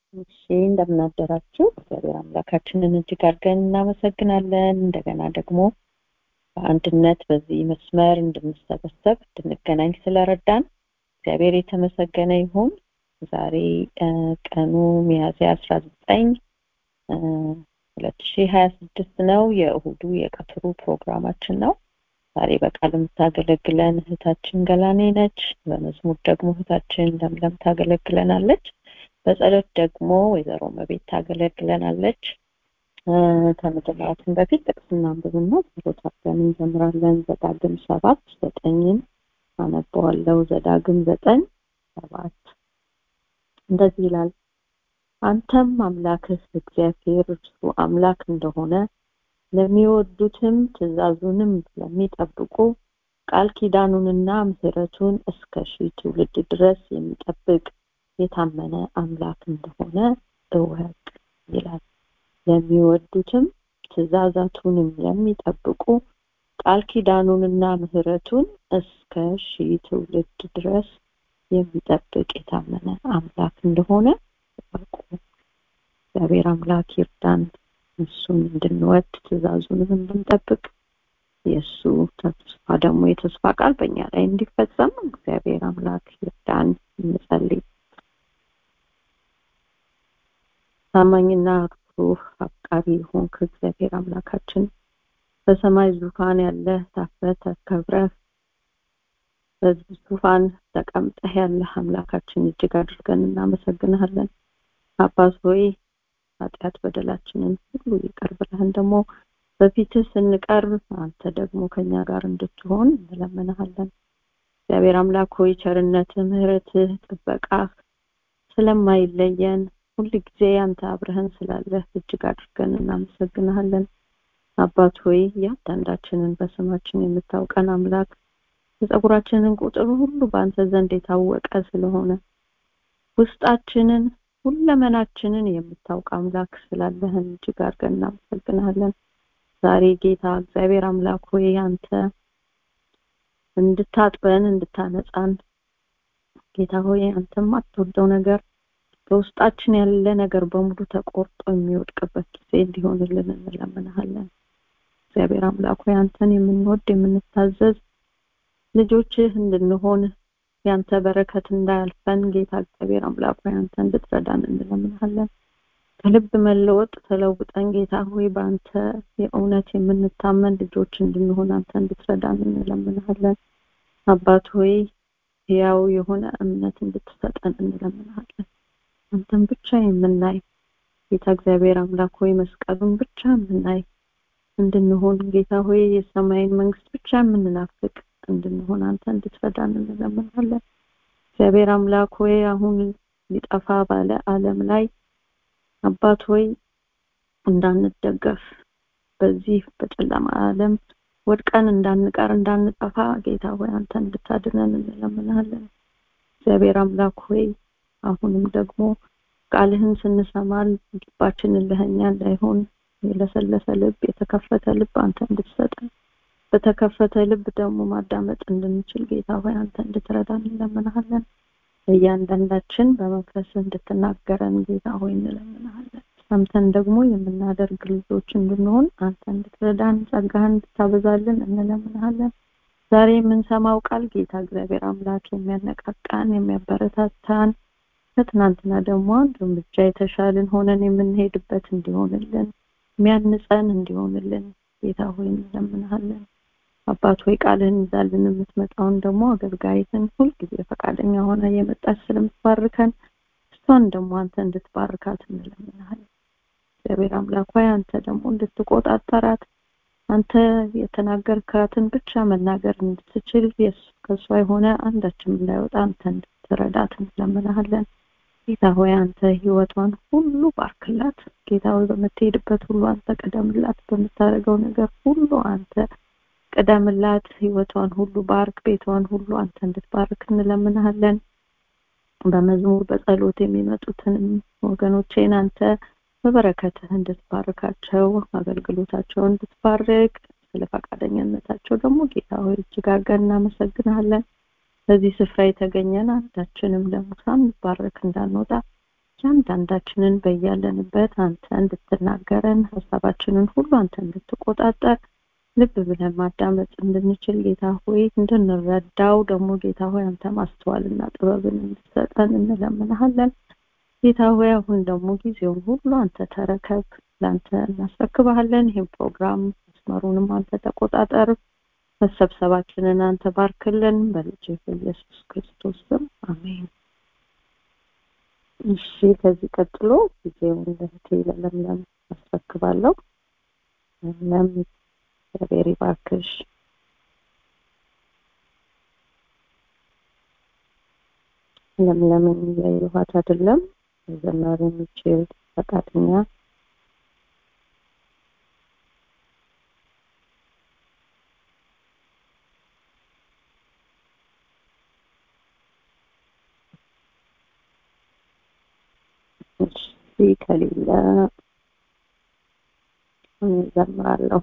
እሺ እንደምናደራችሁ እግዚአብሔር አምላካችንን እጅግ አድርገን እናመሰግናለን እንደገና ደግሞ በአንድነት በዚህ መስመር እንድንሰበሰብ እንድንገናኝ ስለረዳን እግዚአብሔር የተመሰገነ ይሁን ዛሬ ቀኑ ሚያዝያ አስራ ዘጠኝ ሁለት ሺ ሀያ ስድስት ነው የእሁዱ የቀትሩ ፕሮግራማችን ነው ዛሬ በቃል የምታገለግለን እህታችን ገላኔ ነች በመዝሙር ደግሞ እህታችን ለምለም ታገለግለናለች በጸሎት ደግሞ ወይዘሮ መቤት ታገለግለናለች ከመጀመራችን በፊት ጥቅስና አንብብና ጸሎት አድርገን እንጀምራለን ዘዳግም ሰባት ዘጠኝን አነበዋለሁ ዘዳግም ዘጠኝ ሰባት እንደዚህ ይላል አንተም አምላክህ እግዚአብሔር እርሱ አምላክ እንደሆነ ለሚወዱትም ትእዛዙንም ለሚጠብቁ ቃል ኪዳኑንና ምህረቱን እስከ ሺህ ትውልድ ድረስ የሚጠብቅ የታመነ አምላክ እንደሆነ እወቅ ይላል ለሚወዱትም ትእዛዛቱንም ለሚጠብቁ ቃል ኪዳኑንና ምህረቱን እስከ ሺህ ትውልድ ድረስ የሚጠብቅ የታመነ አምላክ እንደሆነ እወቁ እግዚአብሔር አምላክ ይርዳን እሱን እንድንወድ ትእዛዙንም እንድንጠብቅ የእሱ ተስፋ ደግሞ የተስፋ ቃል በእኛ ላይ እንዲፈጸም እግዚአብሔር አምላክ ይርዳን እንጸልይ ታማኝና ሩህ አፍቃሪ ሆንክ እግዚአብሔር አምላካችን በሰማይ ዙፋን ያለ ታፍረ ተከብረህ በዚህ ዙፋን ተቀምጠህ ያለህ አምላካችን እጅግ አድርገን እናመሰግንሃለን አባት ሆይ ኃጢአት በደላችንን ሁሉ ይቅር ብለህን ደግሞ በፊትህ ስንቀርብ አንተ ደግሞ ከኛ ጋር እንድትሆን እንለምንሃለን እግዚአብሔር አምላክ ሆይ ቸርነትህ ምህረትህ ጥበቃህ ስለማይለየን ሁል ጊዜ አንተ አብረህን ስላለህ እጅግ አድርገን እናመሰግንሃለን አባት ሆይ እያንዳንዳችንን በስማችን የምታውቀን አምላክ የጸጉራችንን ቁጥር ሁሉ በአንተ ዘንድ የታወቀ ስለሆነ ውስጣችንን ሁለመናችንን የምታውቅ አምላክ ስላለህን እጅግ አድርገን እናመሰግናለን ዛሬ ጌታ እግዚአብሔር አምላክ ሆይ አንተ እንድታጥበን እንድታነጻን ጌታ ሆይ አንተም አትወደው ነገር በውስጣችን ያለ ነገር በሙሉ ተቆርጦ የሚወድቅበት ጊዜ እንዲሆንልን እንለምንሃለን እግዚአብሔር አምላክ ሆይ አንተን የምንወድ የምንታዘዝ ልጆችህ እንድንሆን ያንተ በረከት እንዳያልፈን ጌታ እግዚአብሔር አምላክ ሆይ አንተ እንድትረዳን እንለምንሃለን ከልብ መለወጥ ተለውጠን ጌታ ሆይ በአንተ የእውነት የምንታመን ልጆች እንድንሆን አንተ እንድትረዳን እንለምንሃለን አባት ሆይ ያው የሆነ እምነት እንድትሰጠን እንለምንሃለን አንተን ብቻ የምናይ ጌታ እግዚአብሔር አምላክ ሆይ መስቀሉን ብቻ የምናይ እንድንሆን ጌታ ሆይ የሰማይን መንግስት ብቻ የምንናፍቅ እንድንሆን አንተ እንድትረዳን እንለምናለን እግዚአብሔር አምላክ ሆይ አሁን ሊጠፋ ባለ አለም ላይ አባት ሆይ እንዳንደገፍ በዚህ በጨለማ አለም ወድቀን እንዳንቀር እንዳንጠፋ ጌታ ሆይ አንተ እንድታድነን እንለምናለን እግዚአብሔር አምላክ ሆይ አሁንም ደግሞ ቃልህን ስንሰማ ልባችንን ለህኛ እንዳይሆን የለሰለሰ ልብ የተከፈተ ልብ አንተ እንድትሰጠን በተከፈተ ልብ ደግሞ ማዳመጥ እንድንችል ጌታ ሆይ አንተ እንድትረዳን እንለምናለን እያንዳንዳችን በመንፈስ እንድትናገረን ጌታ ሆይ እንለምናለን ሰምተን ደግሞ የምናደርግ ልጆች እንድንሆን አንተ እንድትረዳን ጸጋህን እንድታበዛልን እንለምናለን ዛሬ የምንሰማው ቃል ጌታ እግዚአብሔር አምላክ የሚያነቃቃን የሚያበረታታን ከትናንትና ደግሞ አንድ እርምጃ የተሻልን ሆነን የምንሄድበት እንዲሆንልን የሚያንጸን እንዲሆንልን ጌታ ሆይ እንለምንሃለን አባት ሆይ ቃልህን ይዛልን የምትመጣውን ደግሞ አገልጋይትን ሁልጊዜ ፈቃደኛ ሆነ የመጣች ስለምትባርከን እሷን ደግሞ አንተ እንድትባርካት እንለምንሃለን እግዚአብሔር አምላክ ሆይ አንተ ደግሞ እንድትቆጣጠራት አንተ የተናገርካትን ብቻ መናገር እንድትችል ከእሷ የሆነ አንዳችም እንዳይወጣ አንተ እንድትረዳት እንለምንሃለን ጌታ ሆይ አንተ ህይወቷን ሁሉ ባርክላት ጌታ ሆይ በምትሄድበት ሁሉ አንተ ቀደምላት በምታደርገው ነገር ሁሉ አንተ ቅደምላት ህይወቷን ሁሉ ባርክ ቤቷን ሁሉ አንተ እንድትባርክ እንለምንሃለን በመዝሙር በጸሎት የሚመጡትንም ወገኖቼን አንተ በበረከትህ እንድትባርካቸው አገልግሎታቸውን እንድትባርክ ስለ ፈቃደኝነታቸው ደግሞ ጌታ ሆይ እጅግ አድርገን እናመሰግናለን በዚህ ስፍራ የተገኘን አንዳችንም ደግሞ ሳንባረክ እንዳንወጣ እያንዳንዳችንን በያለንበት አንተ እንድትናገረን ሀሳባችንን ሁሉ አንተ እንድትቆጣጠር ልብ ብለን ማዳመጥ እንድንችል ጌታ ሆይ እንድንረዳው ደግሞ ጌታ ሆይ አንተ ማስተዋልና ጥበብን እንድትሰጠን እንለምንሃለን። ጌታ ሆይ አሁን ደግሞ ጊዜውን ሁሉ አንተ ተረከብ፣ ለአንተ እናስረክብሃለን። ይህም ፕሮግራም መስመሩንም አንተ ተቆጣጠር፣ መሰብሰባችንን አንተ ባርክልን። በልጅ በኢየሱስ ክርስቶስ ስም አሜን። እሺ፣ ከዚህ ቀጥሎ ጊዜውን ለእህቴ ለለምለም አስረክባለሁ። ለምለም እግዚአብሔር ይባርክሽ። ለምለምን ያየኋት አይደለም መዘመር የሚችል ፈቃደኛ እሺ ከሌለ እኔ እዘምራለሁ።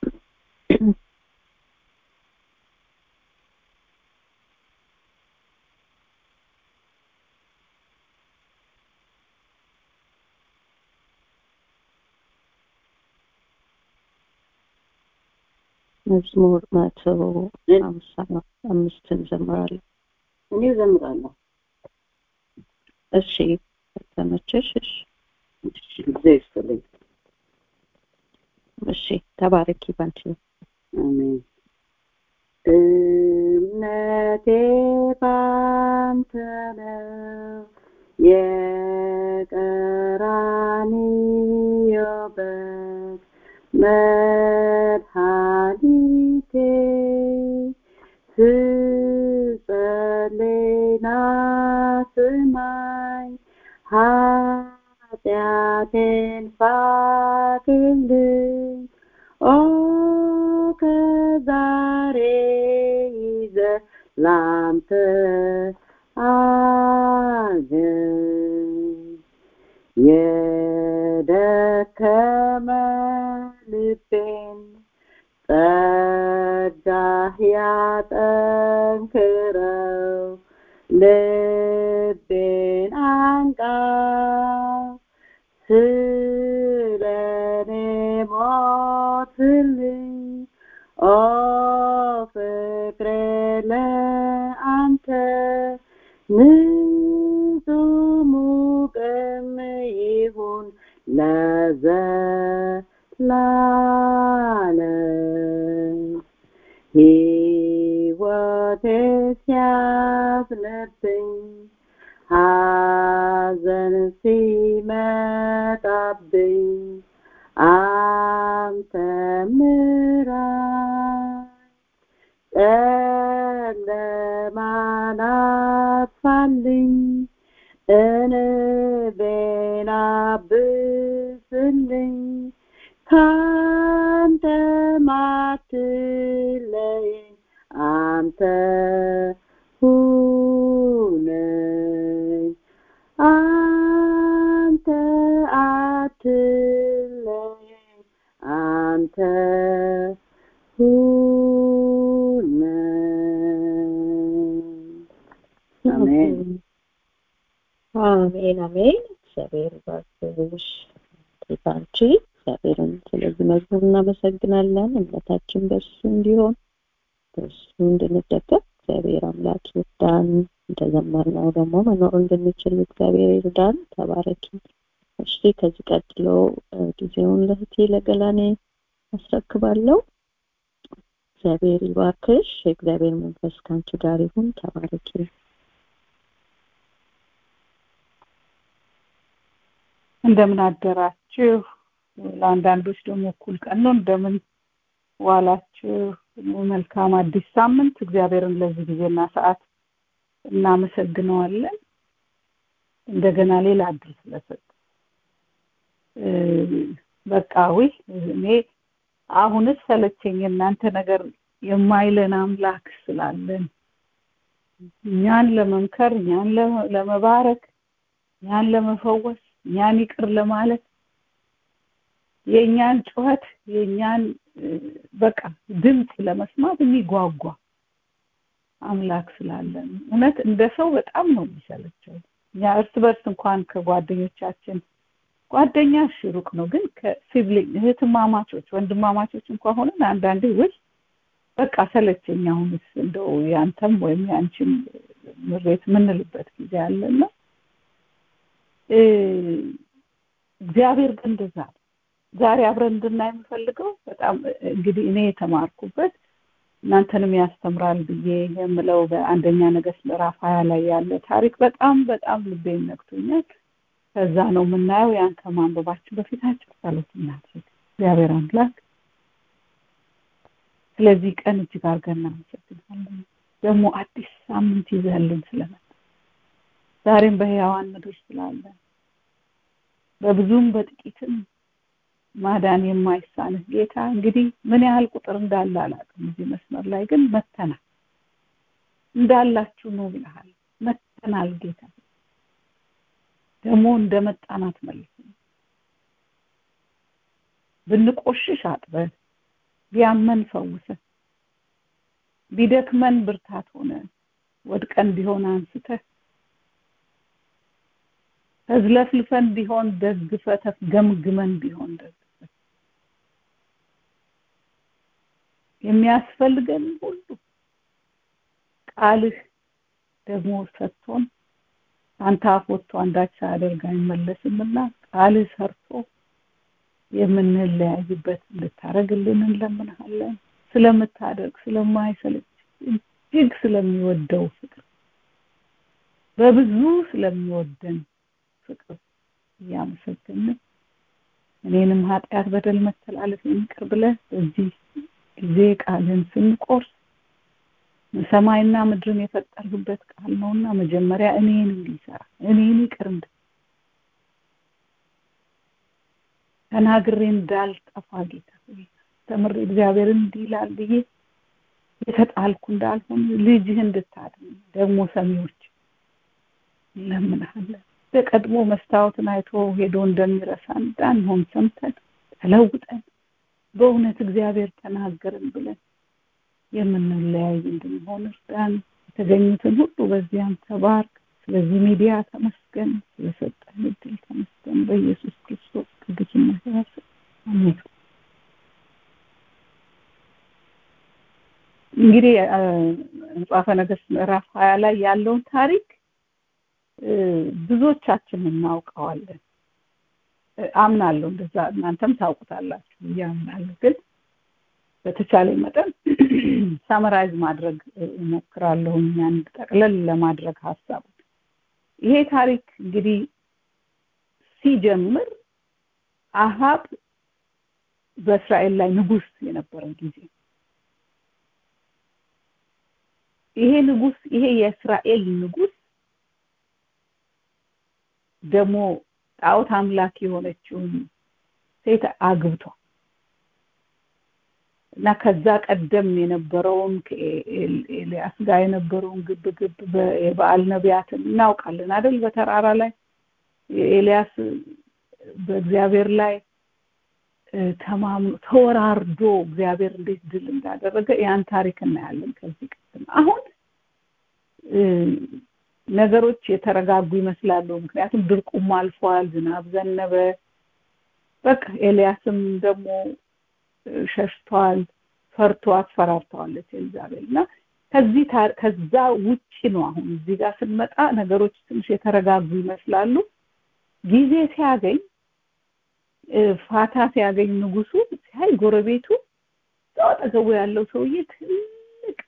መዝሙር መቶ ሀምሳ አምስትን እዘምራለሁ። እኔ እዘምራለሁ። እሺ ከተመቸሽ እሺ እሺ፣ እግዚአብሔር ይስጥልኝ። እሺ ተባረኪ ባንቺ አሜን። እምነቴ ባንተ ነው የቀራንዮ በግ መድኃኒቴ ስጸልይና ስማኝ ኃጢአቴን ፋቅልኝ ኦ ከዛሬ ይዘህ ላንተ አገኝ የደከመ ልቤን ጸጋህ ያጠንክረው ልቤን አንቃ ስለኔ ሞትልኝ ኦ ፍቅሬ ለአንተ ንጹህ ሙቅም ይሁን ለዘላለም ሕይወቴ ሲያዝንብኝ ሐዘን ሲመጣብኝ አንተ ምራኝ ጨለማን አጥፋልኝ እንቤን አብስልኝ ካንተ ማትለየኝ አንተ ሁነኝ አንተ አትለየኝ አንተ ሁነኝ አሜን አሜን አሜን። እግዚአብሔር ይባርክሽ ባንቺ። እግዚአብሔርን ስለዚህ መዝሙር እናመሰግናለን። እምነታችን በሱ እንዲሆን በሱ እንድንደገፍ እግዚአብሔር አምላክ ይርዳን። እንደዘመርነው ደግሞ መኖር እንድንችል እግዚአብሔር ይርዳን። ተባረኪ። እሺ ከዚህ ቀጥሎ ጊዜውን ለእህቴ ለገላኔ አስረክባለሁ። እግዚአብሔር ይባርክሽ። የእግዚአብሔር መንፈስ ከአንቺ ጋር ይሁን። ተባረኪ። እንደምን አደራችሁ። ለአንዳንዶች ደግሞ እኩል ቀን ነው። እንደምን ዋላችሁ። መልካም አዲስ ሳምንት። እግዚአብሔርን ለዚህ ጊዜና ሰዓት እናመሰግነዋለን። እንደገና ሌላ እድል ስለሰጠ በቃ ውይ እኔ አሁንስ ሰለቸኝ እናንተ ነገር የማይለን አምላክ ስላለን እኛን ለመምከር እኛን ለመባረክ እኛን ለመፈወስ እኛን ይቅር ለማለት የእኛን ጩኸት የእኛን በቃ ድምፅ ለመስማት የሚጓጓ አምላክ ስላለን እውነት እንደ ሰው በጣም ነው የሚሰለቸው እኛ እርስ በርስ እንኳን ከጓደኞቻችን ጓደኛ እሺ ሩቅ ነው ግን ከሲብሊንግ እህትማማቾች ወንድማማቾች እንኳን ሆነን አንዳንዴ ውይ በቃ ሰለቸኝ አሁንስ እንደው ያንተም ወይም ያንቺም ምሬት የምንልበት ጊዜ አለና እግዚአብሔር ግን እንደዛ ነው ዛሬ አብረን እንድናይ የምፈልገው በጣም እንግዲህ እኔ የተማርኩበት እናንተንም ያስተምራል ብዬ የምለው በአንደኛ ነገስት ምዕራፍ ሀያ ላይ ያለ ታሪክ በጣም በጣም ልቤን ነክቶኛል ከዛ ነው የምናየው ያን ከማንበባችን በፊታቸው ጸሎት እናድርግ እግዚአብሔር አምላክ ስለዚህ ቀን እጅግ አድርገን እናመሰግናለን ደግሞ አዲስ ሳምንት ይዘህልን ስለመጣ ዛሬም በህያዋን ምድር ስላለን በብዙም በጥቂትም ማዳን የማይሳንህ ጌታ እንግዲህ ምን ያህል ቁጥር እንዳለ አላውቅም እዚህ መስመር ላይ ግን መተናል እንዳላችሁ ነው ብለሃል መተናል ጌታ ደግሞ እንደመጣናት መልስ ብንቆሽሽ አጥበን ቢያመን ፈውሰ ቢደክመን ብርታት ሆነ ወድቀን ቢሆን አንስተ ተዝለፍልፈን ቢሆን ደግፈ ገምግመን ቢሆን ደግፈ የሚያስፈልገን ሁሉ ቃልህ ደግሞ ሰጥቶን አንተ አፍ ወጥቶ አንዳች ሳያደርግ አይመለስምና ቃልህ ሰርቶ የምንለያይበት እንድታደርግልን እንለምንሃለን ስለምታደርግ ስለማይሰለች እጅግ ስለሚወደው ፍቅር በብዙ ስለሚወደን ፍቅር እያመሰገንን እኔንም ኃጢአት በደል መተላለፍ የሚቅር ብለህ በዚህ ጊዜ ቃልን ስንቆርስ ሰማይና ምድርን የፈጠርህበት ቃል ነውና መጀመሪያ እኔን እንዲሰራ እኔን ይቅር እንድ ተናግሬ እንዳልጠፋ ጌታ ተምሬ እግዚአብሔር እንዲህ ይላል ብዬ የተጣልኩ እንዳልሆን ልጅህ እንድታድን ደግሞ ሰሚዎች እንለምንሃለን በቀድሞ መስታወትን አይቶ ሄዶ እንደሚረሳ እንዳንሆን ሰምተን ተለውጠን በእውነት እግዚአብሔር ተናገርን ብለን የምንለያይ እንድንሆን እርዳን የተገኙትን ሁሉ በዚያም ተባርክ ስለዚህ ሚዲያ ተመስገን ስለሰጠን እድል ተመስገን በኢየሱስ ክርስቶስ ቅዱስና ያስ አሜን እንግዲህ መጽሐፈ ነገስት ምዕራፍ ሀያ ላይ ያለውን ታሪክ ብዙዎቻችን እናውቀዋለን አምናለሁ እንደዛ እናንተም ታውቁታላችሁ ብዬ አምናለሁ ግን በተቻለ መጠን ሳመራይዝ ማድረግ እሞክራለሁ ያን ጠቅለል ለማድረግ ሀሳቡ ይሄ ታሪክ እንግዲህ ሲጀምር አሃብ በእስራኤል ላይ ንጉስ የነበረ ጊዜ ይሄ ንጉስ ይሄ የእስራኤል ንጉስ ደግሞ ጣዖት አምላክ የሆነችውን ሴት አግብቷል እና ከዛ ቀደም የነበረውን ከኤልያስ ጋር የነበረውን ግብ ግብ የበዓል ነቢያትን እናውቃለን አይደል በተራራ ላይ ኤልያስ በእግዚአብሔር ላይ ተማም ተወራርዶ እግዚአብሔር እንዴት ድል እንዳደረገ ያን ታሪክ እናያለን ከዚህ ቀደም አሁን ነገሮች የተረጋጉ ይመስላሉ ምክንያቱም ድርቁም አልፏል ዝናብ ዘነበ በቃ ኤልያስም ደግሞ ሸሽቷል ፈርቶ አስፈራርተዋለች ኤልዛቤል እና ከዚህ ከዛ ውጪ ነው አሁን እዚህ ጋር ስንመጣ ነገሮች ትንሽ የተረጋጉ ይመስላሉ ጊዜ ሲያገኝ ፋታ ሲያገኝ ንጉሱ ሲያይ ጎረቤቱ እዛው አጠገቡ ያለው ሰውዬ ትልቅ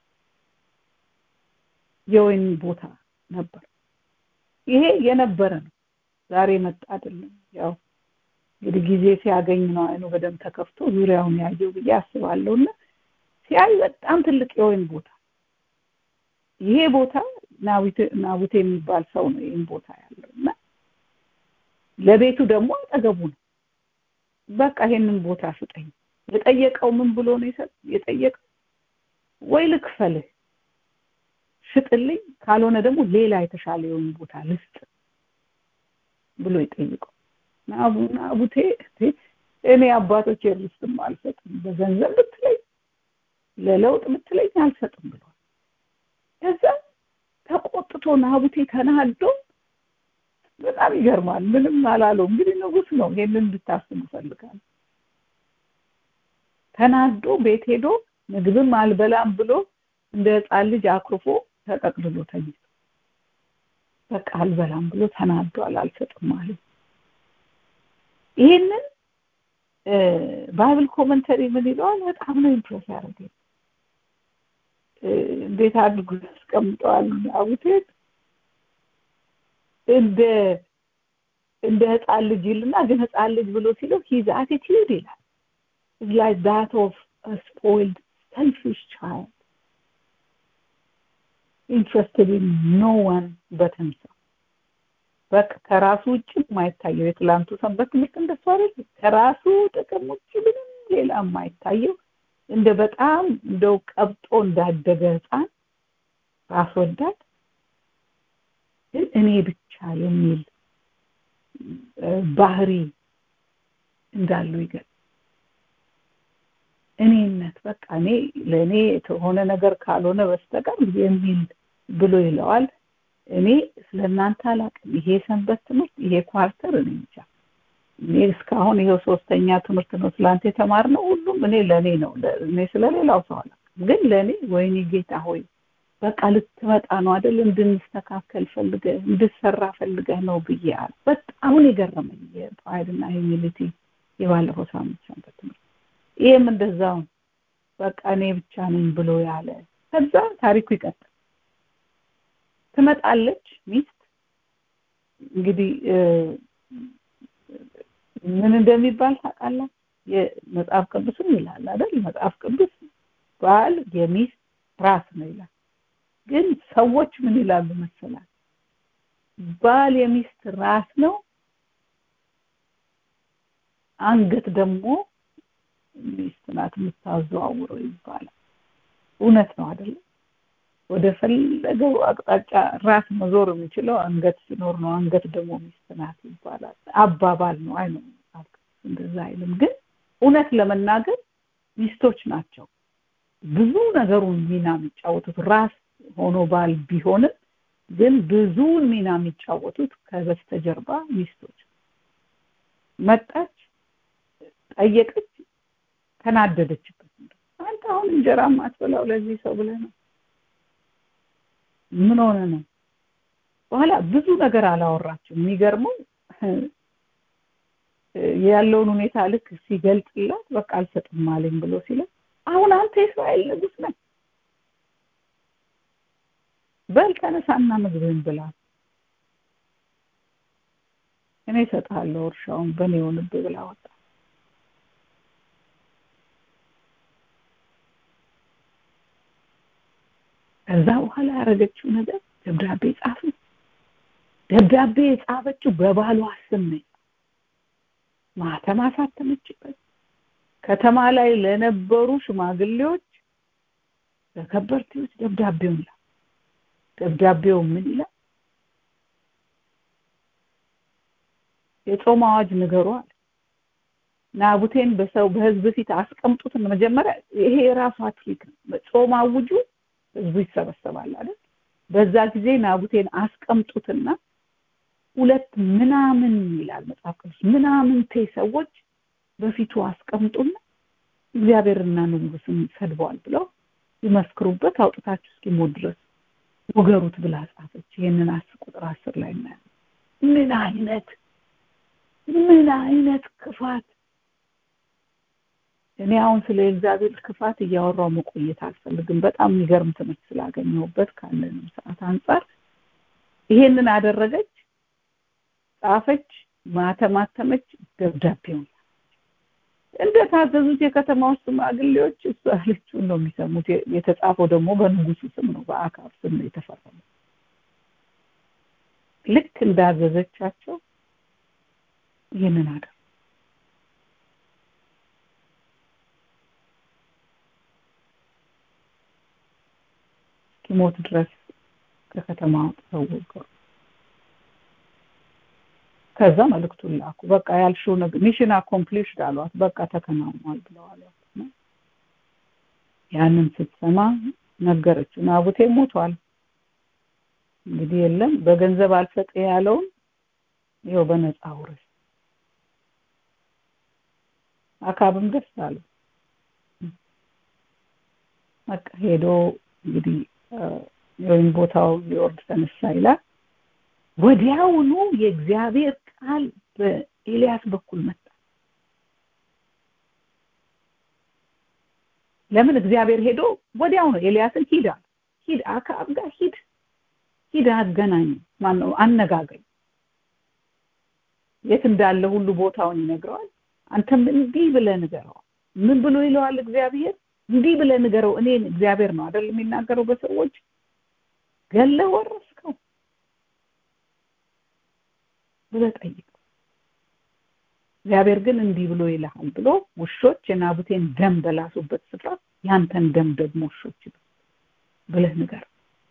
የወይን ቦታ ነበር ይሄ የነበረ ነው ዛሬ መጣ አይደለም ያው እንግዲህ ጊዜ ሲያገኝ ነው አይኑ በደንብ ተከፍቶ ዙሪያውን ያየው ብዬ አስባለሁ እና ሲያይ በጣም ትልቅ የወይን ቦታ ይሄ ቦታ ናቡቴ የሚባል ሰው ነው ይህን ቦታ ያለው እና ለቤቱ ደግሞ አጠገቡ ነው በቃ ይሄንን ቦታ ስጠኝ የጠየቀው ምን ብሎ ነው የጠየቀው ወይ ልክፈልህ ሽጥልኝ ካልሆነ ደግሞ ሌላ የተሻለ የሆነ ቦታ ልስጥ ብሎ ይጠይቀው ናቡቴ እኔ አባቶች ርስትም አልሰጥም በገንዘብ ብትለኝ ለለውጥ ብትለኝ አልሰጥም ብሏል ከዛ ተቆጥቶ ናቡቴ ተናዶ በጣም ይገርማል። ምንም አላለው። እንግዲህ ንጉስ ነው። ይሄንን እንድታስቡ እፈልጋለሁ። ተናዶ ቤት ሄዶ ምግብም አልበላም ብሎ እንደ ህፃን ልጅ አኩርፎ ተጠቅልሎ ተኝቶ በቃ አልበላም ብሎ ተናዷል። አልሰጥም አለ። ይሄንን ባይብል ኮመንተሪ ምን ይለዋል? በጣም ነው ኢምፕሬስ ያደረገኝ። እንዴት አድርጎ ያስቀምጠዋል አቡቴን እንደ እንደ ህፃን ልጅ ይልና ግን ህፃን ልጅ ብሎ ሲለው ሂዝ አቲቲዩድ ይላል is like that of a spoiled selfish child interested in no one but himself በቃ ከራሱ ውጭ የማይታየው የትላንቱ ሰንበት ትምህርት እንደሱ አይደል ከራሱ ጥቅም ውጭ ምንም ሌላ የማይታየው እንደ በጣም እንደው ቀብጦ እንዳደገ ህፃን ራስ ወዳድ ግን እኔ ብቻ የሚል ባህሪ እንዳለው ይገል እኔነት በቃ እኔ ለእኔ የተሆነ ነገር ካልሆነ በስተቀር የሚል ብሎ ይለዋል። እኔ ስለ እናንተ አላውቅም። ይሄ ሰንበት ትምህርት ይሄ ኳርተር እኔ ብቻ እኔ እስካሁን ይሄው ሶስተኛ ትምህርት ነው ስላንተ የተማርነው ሁሉም እኔ ለእኔ ነው። እኔ ስለሌላው ሰው አላውቅም። ግን ለእኔ ወይኔ ጌታ ሆይ በቃ ልትመጣ ነው አይደል? እንድንስተካከል ፈልገህ እንድሰራ ፈልገህ ነው ብዬ አለ። በጣም የገረመኝ የፕራይድና ሂዩሚሊቲ የባለፈው ሳምንት ሰንበት ትምህርት ይህም እንደዛው በቃ እኔ ብቻ ነኝ ብሎ ያለ ከዛ ታሪኩ ይቀጥል ትመጣለች ሚስት እንግዲህ ምን እንደሚባል ታውቃላችሁ የመጽሐፍ ቅዱስም ይላል አይደል መጽሐፍ ቅዱስ ባል የሚስት ራስ ነው ይላል ግን ሰዎች ምን ይላሉ መሰላል ባል የሚስት ራስ ነው አንገት ደግሞ ሚስት ናት የምታዘዋውረው ይባላል እውነት ነው አይደለም ወደ ፈለገው አቅጣጫ ራስ መዞር የሚችለው አንገት ሲኖር ነው አንገት ደግሞ ሚስት ናት ይባላል አባባል ነው አይ ነው እንደዛ አይልም ግን እውነት ለመናገር ሚስቶች ናቸው ብዙ ነገሩን ሚና የሚጫወቱት ራስ ሆኖ ባል ቢሆንም ግን ብዙውን ሚና የሚጫወቱት ከበስተጀርባ ሚስቶች መጣች ጠየቀች ተናደደችበት አንተ አሁን እንጀራ ማትበላው ለዚህ ሰው ብለህ ነው ምን ሆነ ነው በኋላ ብዙ ነገር አላወራችም የሚገርመው ያለውን ሁኔታ ልክ ሲገልጽላት በቃ አልሰጥም አለኝ ብሎ ሲለ አሁን አንተ የእስራኤል ንጉስ ነህ በል ተነሳና ምግብህን ብላ እኔ እሰጥሃለሁ እርሻውን በእኔ የሆንብህ ብላ ወጣ ከዛ በኋላ ያደረገችው ነገር ደብዳቤ ጻፈች ደብዳቤ የጻፈችው በባሏ ስም ነው ማተም አሳተመችበት ከተማ ላይ ለነበሩ ሽማግሌዎች ለከበርቴዎች ደብዳቤውን ላ ደብዳቤው ምን ይላል የጾም አዋጅ ንገሩ አለ ናቡቴን በሰው በህዝብ ፊት አስቀምጡት መጀመሪያ ይሄ የራሷ ትሪክ ነው ጾም አውጁ ህዝቡ ይሰበሰባል አይደል በዛ ጊዜ ናቡቴን አስቀምጡትና ሁለት ምናምን ይላል መጽሐፍ ቅዱስ ምናምንቴ ሰዎች በፊቱ አስቀምጡና እግዚአብሔርና ንጉስን ሰድበዋል ብለው ይመስክሩበት አውጥታችሁ እስኪሞት ድረስ ውገሩት ብላ ጻፈች ይህንን አስር ቁጥር አስር ላይ እናያለን ምን አይነት ምን አይነት ክፋት እኔ አሁን ስለ እግዚአብሔር ክፋት እያወራው መቆየት አልፈልግም በጣም የሚገርም ትምህርት ስላገኘሁበት ካለንም ሰዓት አንጻር ይሄንን አደረገች ጻፈች ማተማተመች ደብዳቤውን እንደ ታዘዙት የከተማ ውስጥ ሽማግሌዎች እሱ ያለችውን ነው የሚሰሙት የተጻፈው ደግሞ በንጉሱ ስም ነው በአካብ ስም ነው የተፈረመው ልክ እንዳዘዘቻቸው ይህንን አደረጉ እስኪሞት ድረስ ከከተማ አውጥተው ወገሩ ከዛ መልእክቱን ላኩ በቃ ያልሽው ነገር ሚሽን አኮምፕሊሽድ አሏት በቃ ተከናውኗል ብለው አሏት ያንን ስትሰማ ነገረችው ናቡቴ ሞቷል እንግዲህ የለም በገንዘብ አልሰጥ ያለውን ይኸው በነፃ ውረስ አካብም ደስ አለው በቃ ሄዶ እንግዲህ ወይም ቦታው ሊወርድ ተነሳ ይላል ወዲያውኑ የእግዚአብሔር ቃል በኤልያስ በኩል መጣ ለምን እግዚአብሔር ሄዶ ወዲያው ነው ኤልያስን ሂድ አለ ሂድ አካብ ጋር ሂድ ሂድ አገናኝ ማነው አነጋግረኝ የት እንዳለ ሁሉ ቦታውን ይነግረዋል አንተም እንዲህ ብለህ ንገረው ምን ብሎ ይለዋል እግዚአብሔር እንዲህ ብለህ ንገረው እኔን እግዚአብሔር ነው አይደል የሚናገረው በሰዎች ገለ ወረስከው ብለህ ጠይቀው እግዚአብሔር ግን እንዲህ ብሎ ይልሃል ብሎ ውሾች የናቡቴን ደም በላሱበት ስፍራ ያንተን ደም ደግሞ ውሾች ብለህ ንገር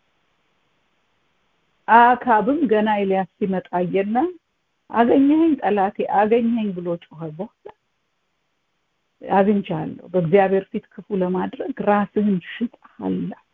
አካብም ገና ኤልያስ ሲመጣ አየና አገኘኸኝ ጠላቴ አገኘኸኝ ብሎ ጮኸ በኋላ አግኝቻለሁ በእግዚአብሔር ፊት ክፉ ለማድረግ ራስህን ሽጠሃል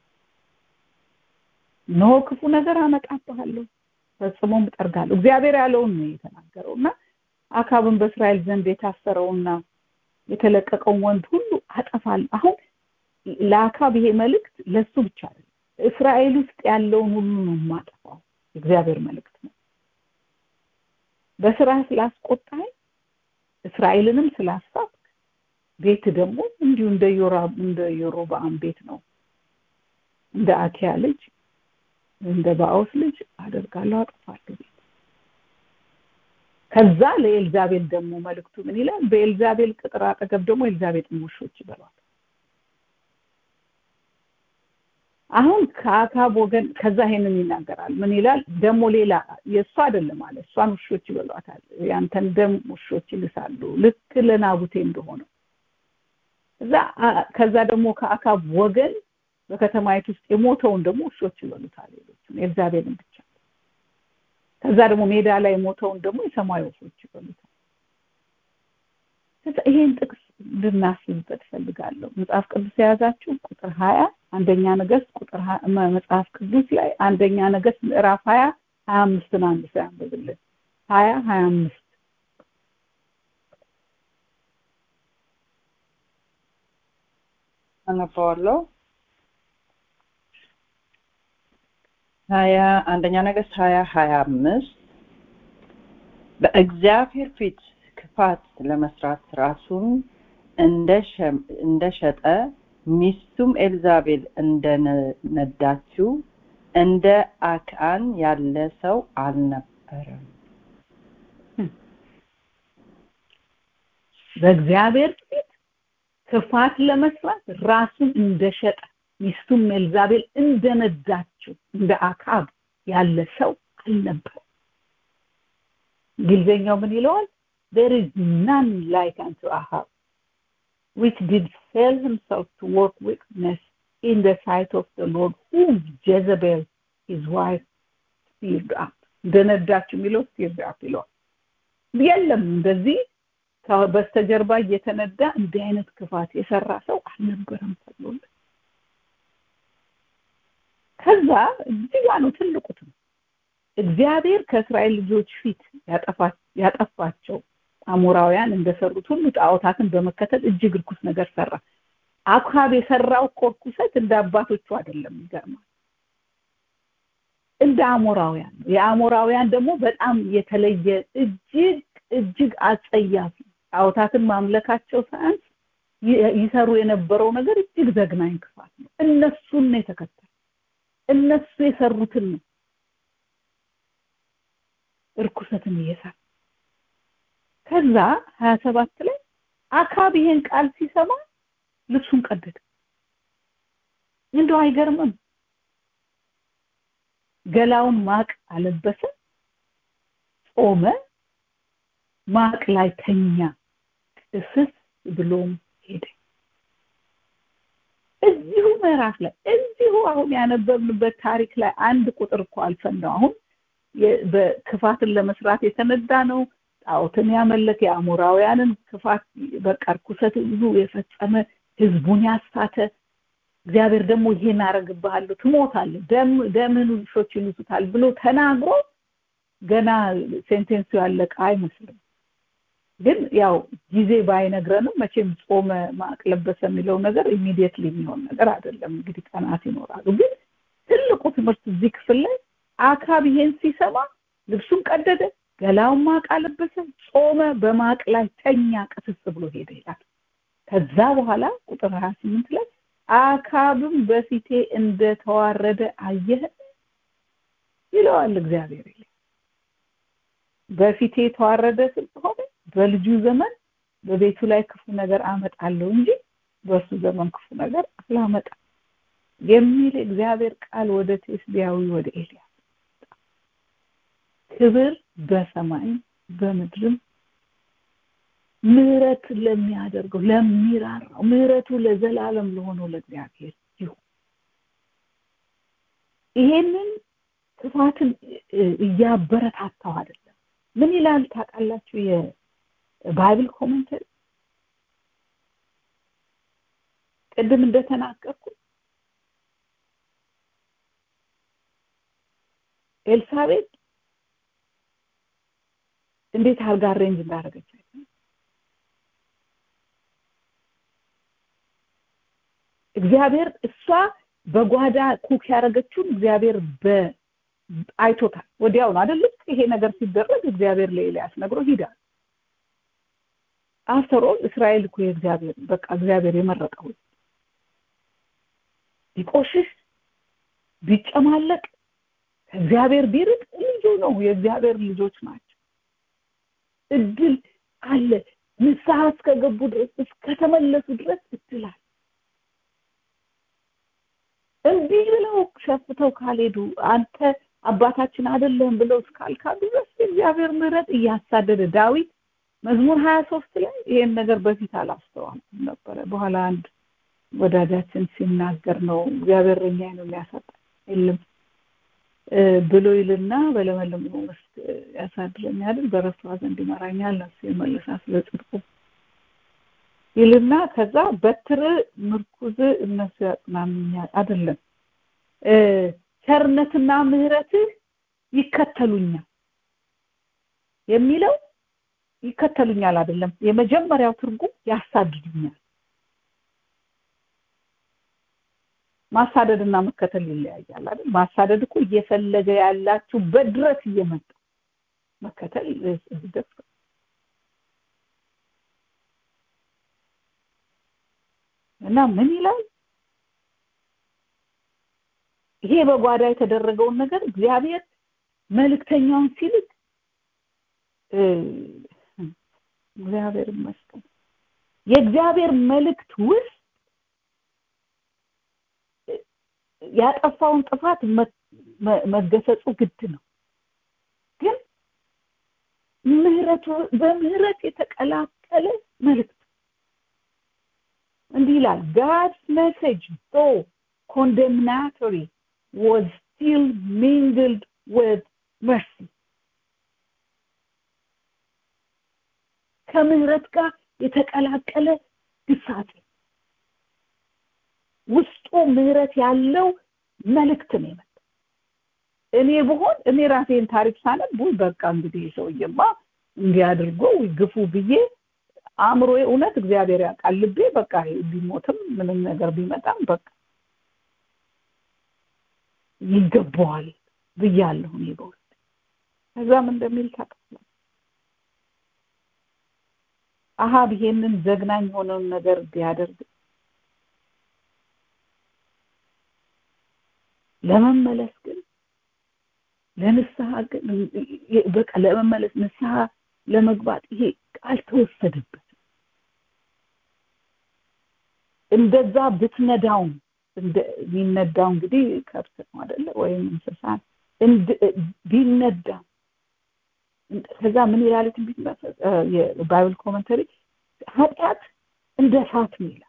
ኖ ክፉ ነገር አመጣብሃለሁ ፈጽሞም እጠርጋለሁ እግዚአብሔር ያለውን ነው የተናገረው እና አካብን በእስራኤል ዘንድ የታሰረውና የተለቀቀውን ወንድ ሁሉ አጠፋለሁ አሁን ለአካብ ይሄ መልእክት ለሱ ብቻ አይደለም እስራኤል ውስጥ ያለውን ሁሉ ነው የማጠፋው እግዚአብሔር መልእክት ነው በስራ ስላስቆጣኝ እስራኤልንም ስላሳት ቤት ደግሞ እንዲሁ እንደ ዮራ እንደ ዮሮባአም ቤት ነው እንደ አኪያ ልጅ እንደ ባኦስ ልጅ አደርጋለሁ አጠፋለሁ ቤት ከዛ ለኤልዛቤል ደግሞ መልእክቱ ምን ይላል በኤልዛቤል ቅጥር አጠገብ ደግሞ ኤልዛቤል ውሾች ይበሏል አሁን ከአካብ ወገን ከዛ ይሄንን ይናገራል ምን ይላል ደግሞ ሌላ የእሱ አይደለም አለ እሷን ውሾች ይበሏታል ያንተን ደም ውሾች ይልሳሉ ልክ ለናቡቴ እንደሆነው እዛ ከዛ ደግሞ ከአካብ ወገን በከተማይቱ ውስጥ የሞተውን ደግሞ ውሾች ይበሉታል ሌሎቹን ኤልዛቤልን ብቻ ከዛ ደግሞ ሜዳ ላይ የሞተውን ደግሞ የሰማይ ወፎች ይበሉታል ይሄን ጥቅስ እንድናስብበት ፈልጋለሁ መጽሐፍ ቅዱስ የያዛችሁ ቁጥር ሀያ አንደኛ ነገስት ቁጥር መጽሐፍ ቅዱስ ላይ አንደኛ ነገስት ምዕራፍ ሀያ ሀያ አምስትን አንድ ሰው ያንብብልን ሀያ ሀያ አምስት አነባዋለሁ ሀያ አንደኛ ነገስት ሀያ ሀያ አምስት በእግዚአብሔር ፊት ክፋት ለመስራት ራሱን እንደሸጠ ሚስቱም ኤልዛቤል እንደነዳችው እንደ አክአን ያለ ሰው አልነበረም በእግዚአብሔር ፊት ክፋት ለመስራት ራሱን እንደሸጠ ሚስቱም ኤልዛቤል እንደነዳችው እንደ አካብ ያለ ሰው አልነበረም እንግሊዝኛው ምን ይለዋል there is none like unto Ahab which did sell himself to work wickedness in the sight of the Lord whom Jezebel his wife stirred up እንደነዳችው የሚለው stirred up ይለዋል የለም እንደዚህ በስተጀርባ እየተነዳ እንዲህ አይነት ክፋት የሰራ ሰው አልነበረም ተብሎለት ከዛ እዚህ ጋ ነው ትልቁ እግዚአብሔር ከእስራኤል ልጆች ፊት ያጠፋቸው አሞራውያን እንደሰሩት ሁሉ ጣዖታትን በመከተል እጅግ ርኩስ ነገር ሰራ አካብ የሰራው እኮ ርኩሰት እንደ አባቶቹ አይደለም ይገርማል እንደ አሞራውያን ነው የአሞራውያን ደግሞ በጣም የተለየ እጅግ እጅግ አጸያፊ ጣዖታትን ማምለካቸው ሳያንስ ይሰሩ የነበረው ነገር እጅግ ዘግናኝ ክፋት ነው እነሱን ነው የተከተለ እነሱ የሰሩትን ነው እርኩሰትን እየሰራ ከዛ ሀያ ሰባት ላይ አካብ ይሄን ቃል ሲሰማ ልብሱን ቀደደ እንደው አይገርምም ገላውን ማቅ አለበሰ ጾመ ማቅ ላይ ተኛ ቅስስ ብሎም ሄደ እዚሁ ምዕራፍ ላይ እዚሁ አሁን ያነበብንበት ታሪክ ላይ አንድ ቁጥር እኮ አልፈን ነው አሁን በክፋትን ለመስራት የተነዳ ነው ጣዖትን ያመለከ የአሞራውያንን ክፋት በቃ ርኩሰት ብዙ የፈጸመ ህዝቡን ያሳተ እግዚአብሔር ደግሞ ይሄን አረግብሃለሁ ትሞታለህ ደም ደምህን ውሾች ይልሱታል ብሎ ተናግሮ ገና ሴንቴንሱ ያለቀ አይመስልም ግን ያው ጊዜ ባይነግረንም መቼም ጾመ ማቅ ለበሰ የሚለው ነገር ኢሚዲየትሊ የሚሆን ነገር አይደለም እንግዲህ ቀናት ይኖራሉ ግን ትልቁ ትምህርት እዚህ ክፍል ላይ አካብ ይሄን ሲሰማ ልብሱን ቀደደ ገላውን ማቅ አለበሰ ጾመ በማቅ ላይ ተኛ ቅስስ ብሎ ሄደ ይላል ከዛ በኋላ ቁጥር 28 ላይ አካብም በፊቴ እንደተዋረደ አየህ ይለዋል እግዚአብሔር ይል በፊቴ የተዋረደ ስለሆነ በልጁ ዘመን በቤቱ ላይ ክፉ ነገር አመጣለሁ እንጂ በእርሱ ዘመን ክፉ ነገር አላመጣም የሚል እግዚአብሔር ቃል ወደ ቴስቢያዊ ወደ ኤልያስ ክብር በሰማይ በምድርም ምህረት ለሚያደርገው ለሚራራው ምህረቱ ለዘላለም ለሆነው ለእግዚአብሔር ይሁን ይሄንን ክፋትን እያበረታታው አይደለም ምን ይላል ታውቃላችሁ የባይብል ኮሜንተሪ ቅድም እንደተናገርኩ ኤልሳቤጥ እንዴት አርጋ ሬንጅ እንዳደረገች እግዚአብሔር እሷ በጓዳ ኩክ ያደረገችውን እግዚአብሔር አይቶታል ወዲያው ነው አይደል ይሄ ነገር ሲደረግ እግዚአብሔር ለኤልያስ ነግሮ ሂዳል አፍተሮ እስራኤል እኮ የእግዚአብሔር በቃ እግዚአብሔር የመረጠው ቢቆሽሽ ቢጨማለቅ ከእግዚአብሔር ቢርቅ ልጁ ነው የእግዚአብሔር ልጆች ናቸው እድል አለ ንስሐ እስከገቡ ድረስ እስከተመለሱ ድረስ እድላል እምቢ ብለው ሸፍተው ካልሄዱ አንተ አባታችን አይደለም ብለው እስካልካዱ ድረስ የእግዚአብሔር ምህረት እያሳደደ ዳዊት መዝሙር ሀያ ሶስት ላይ ይሄን ነገር በፊት አላስተዋልኩም ነበረ በኋላ አንድ ወዳጃችን ሲናገር ነው እግዚአብሔር እኛ ነው የሚያሳጣ የለም ብሎ ይልና በለመለሙ መስክ ያሳድረኛል በረፍቷ ዘንድ ይመራኛል ነፍሴ መልሳ ስለ ጽድቁ ይልና ከዛ በትር ምርኩዝ እነሱ ያጽናኑኛል አይደለም ቸርነትና ምህረትህ ይከተሉኛል የሚለው ይከተሉኛል አይደለም የመጀመሪያው ትርጉም ያሳድዱኛል ማሳደድና መከተል ይለያያል አይደል ማሳደድ እኮ እየፈለገ ያላችሁ በድረስ እየመጣ መከተል ደስ እና ምን ይላል ይሄ በጓዳ የተደረገውን ነገር እግዚአብሔር መልእክተኛውን ሲልክ እግዚአብሔር ይመስገን የእግዚአብሔር መልእክት ውስጥ ያጠፋውን ጥፋት መገሰጹ ግድ ነው ግን ምህረቱ በምህረት የተቀላቀለ መልእክት እንዲህ ይላል God's message though condemnatory was still mingled with mercy ከምህረት ጋር የተቀላቀለ ግሳጼ ውስጡ ምህረት ያለው መልእክት ነው የመጣው እኔ ብሆን እኔ ራሴን ታሪክ ሳነብ በቃ እንግዲህ ሰውዬማ እንዲያድርጎ ግፉ ብዬ አእምሮ እውነት እግዚአብሔር ያውቃል ልቤ በቃ ቢሞትም ምንም ነገር ቢመጣም በቃ ይገባዋል ብያለሁ እኔ በውስጥ ከዛም እንደሚል ታውቃለህ አሃብ ይሄንን ዘግናኝ የሆነውን ነገር ቢያደርግ ለመመለስ ግን ለንስሐ ግን በቃ ለመመለስ ንስሐ ለመግባት ይሄ ቃል ተወሰደበት እንደዛ ብትነዳውም የሚነዳው እንግዲህ ከብት ነው አይደለ ወይም እንስሳ ቢነዳ ከዛ ምን ይላል ትንቢት የባይብል ኮመንተሪ ኃጢአት እንደ እሳት ነው ይላል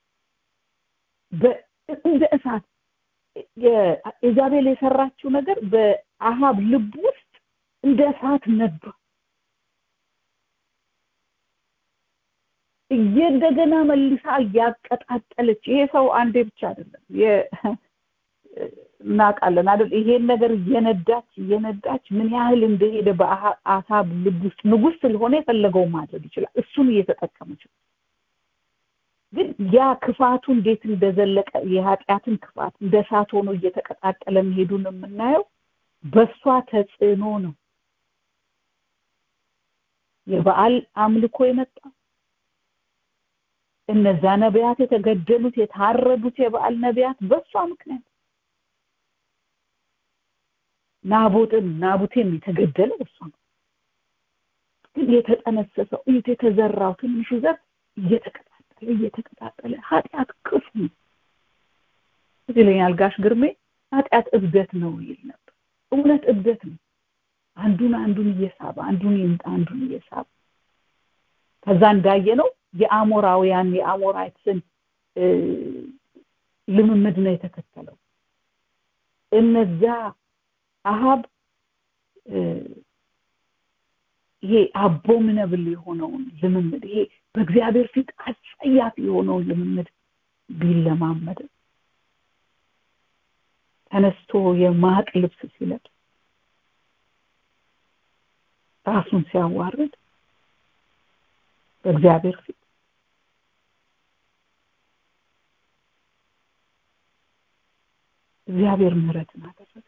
እንደ እሳት ኢዛቤል የሰራችው ነገር በአሃብ ልብ ውስጥ እንደ እሳት ነበር እንደገና መልሳ እያቀጣጠለች ይሄ ሰው አንዴ ብቻ አይደለም እናውቃለን አይደል ይሄን ነገር እየነዳች እየነዳች ምን ያህል እንደሄደ በአሳብ ልብ ውስጥ ንጉስ ስለሆነ የፈለገው ማድረግ ይችላል እሱን እየተጠቀመች ግን ያ ክፋቱ እንዴት እንደዘለቀ የኃጢአትን ክፋት እንደ እሳት ሆኖ እየተቀጣጠለ መሄዱን የምናየው በእሷ ተጽዕኖ ነው የበዓል አምልኮ የመጣ እነዛ ነቢያት የተገደሉት የታረዱት የበዓል ነቢያት በእሷ ምክንያት ናቦጥን ናቡቴም የተገደለ በእሷ ነው ግን የተጠነሰሰው የተዘራው ትንሹ ዘር እየተቀጣጠለ እየተቀጣጠለ ኃጢአት ክፉ ነው ይለኛል ጋሽ ግርሜ ኃጢአት እብደት ነው ይል ነበር እውነት እብደት ነው አንዱን አንዱን እየሳበ አንዱን ይምጣ አንዱን እየሳበ ከዛ እንዳየ ነው የአሞራውያን የአሞራይትን ልምምድ ነው የተከተለው እነዛ አሃብ ይሄ አቦሚነብል የሆነውን ልምምድ ይሄ በእግዚአብሔር ፊት አጸያፊ የሆነውን ልምምድ ቢለማመድ ተነስቶ የማቅ ልብስ ሲለብስ ራሱን ሲያዋርድ በእግዚአብሔር ፊት እግዚአብሔር ምህረትን አደረገ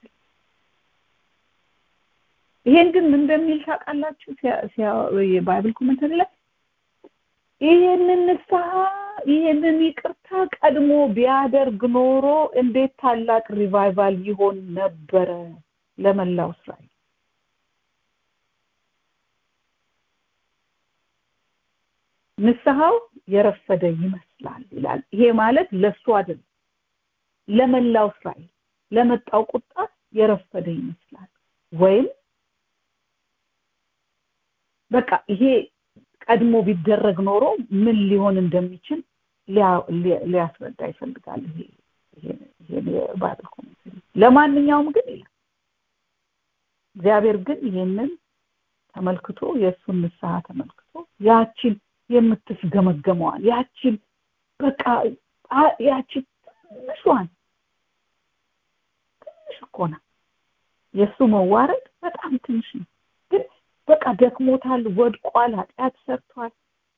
ይሄን ግን ምን እንደሚል ታውቃላችሁ የባይብል ኮሜንተሪ ላይ ይሄንን ንስሐ ይሄንን ይቅርታ ቀድሞ ቢያደርግ ኖሮ እንዴት ታላቅ ሪቫይቫል ይሆን ነበረ ለመላው እስራኤል ንስሐው የረፈደ ይመስላል ይላል ይሄ ማለት ለሱ አይደለም ለመላው እስራኤል ለመጣው ቁጣ የረፈደ ይመስላል ወይም በቃ ይሄ ቀድሞ ቢደረግ ኖሮ ምን ሊሆን እንደሚችል ሊያስረዳ ይፈልጋል ይሄ ይሄ የባይብል ኮሜንተሪ ለማንኛውም ግን ይላል እግዚአብሔር ግን ይሄንን ተመልክቶ የእሱን ንስሐ ተመልክቶ ያችን የምትስገመገመዋል ያችን በቃ ያችን ትንሿን ትንሽ እኮ ናት የእሱ መዋረድ በጣም ትንሽ ነው ግን በቃ ደክሞታል ወድቋል ኃጢአት ሰርቷል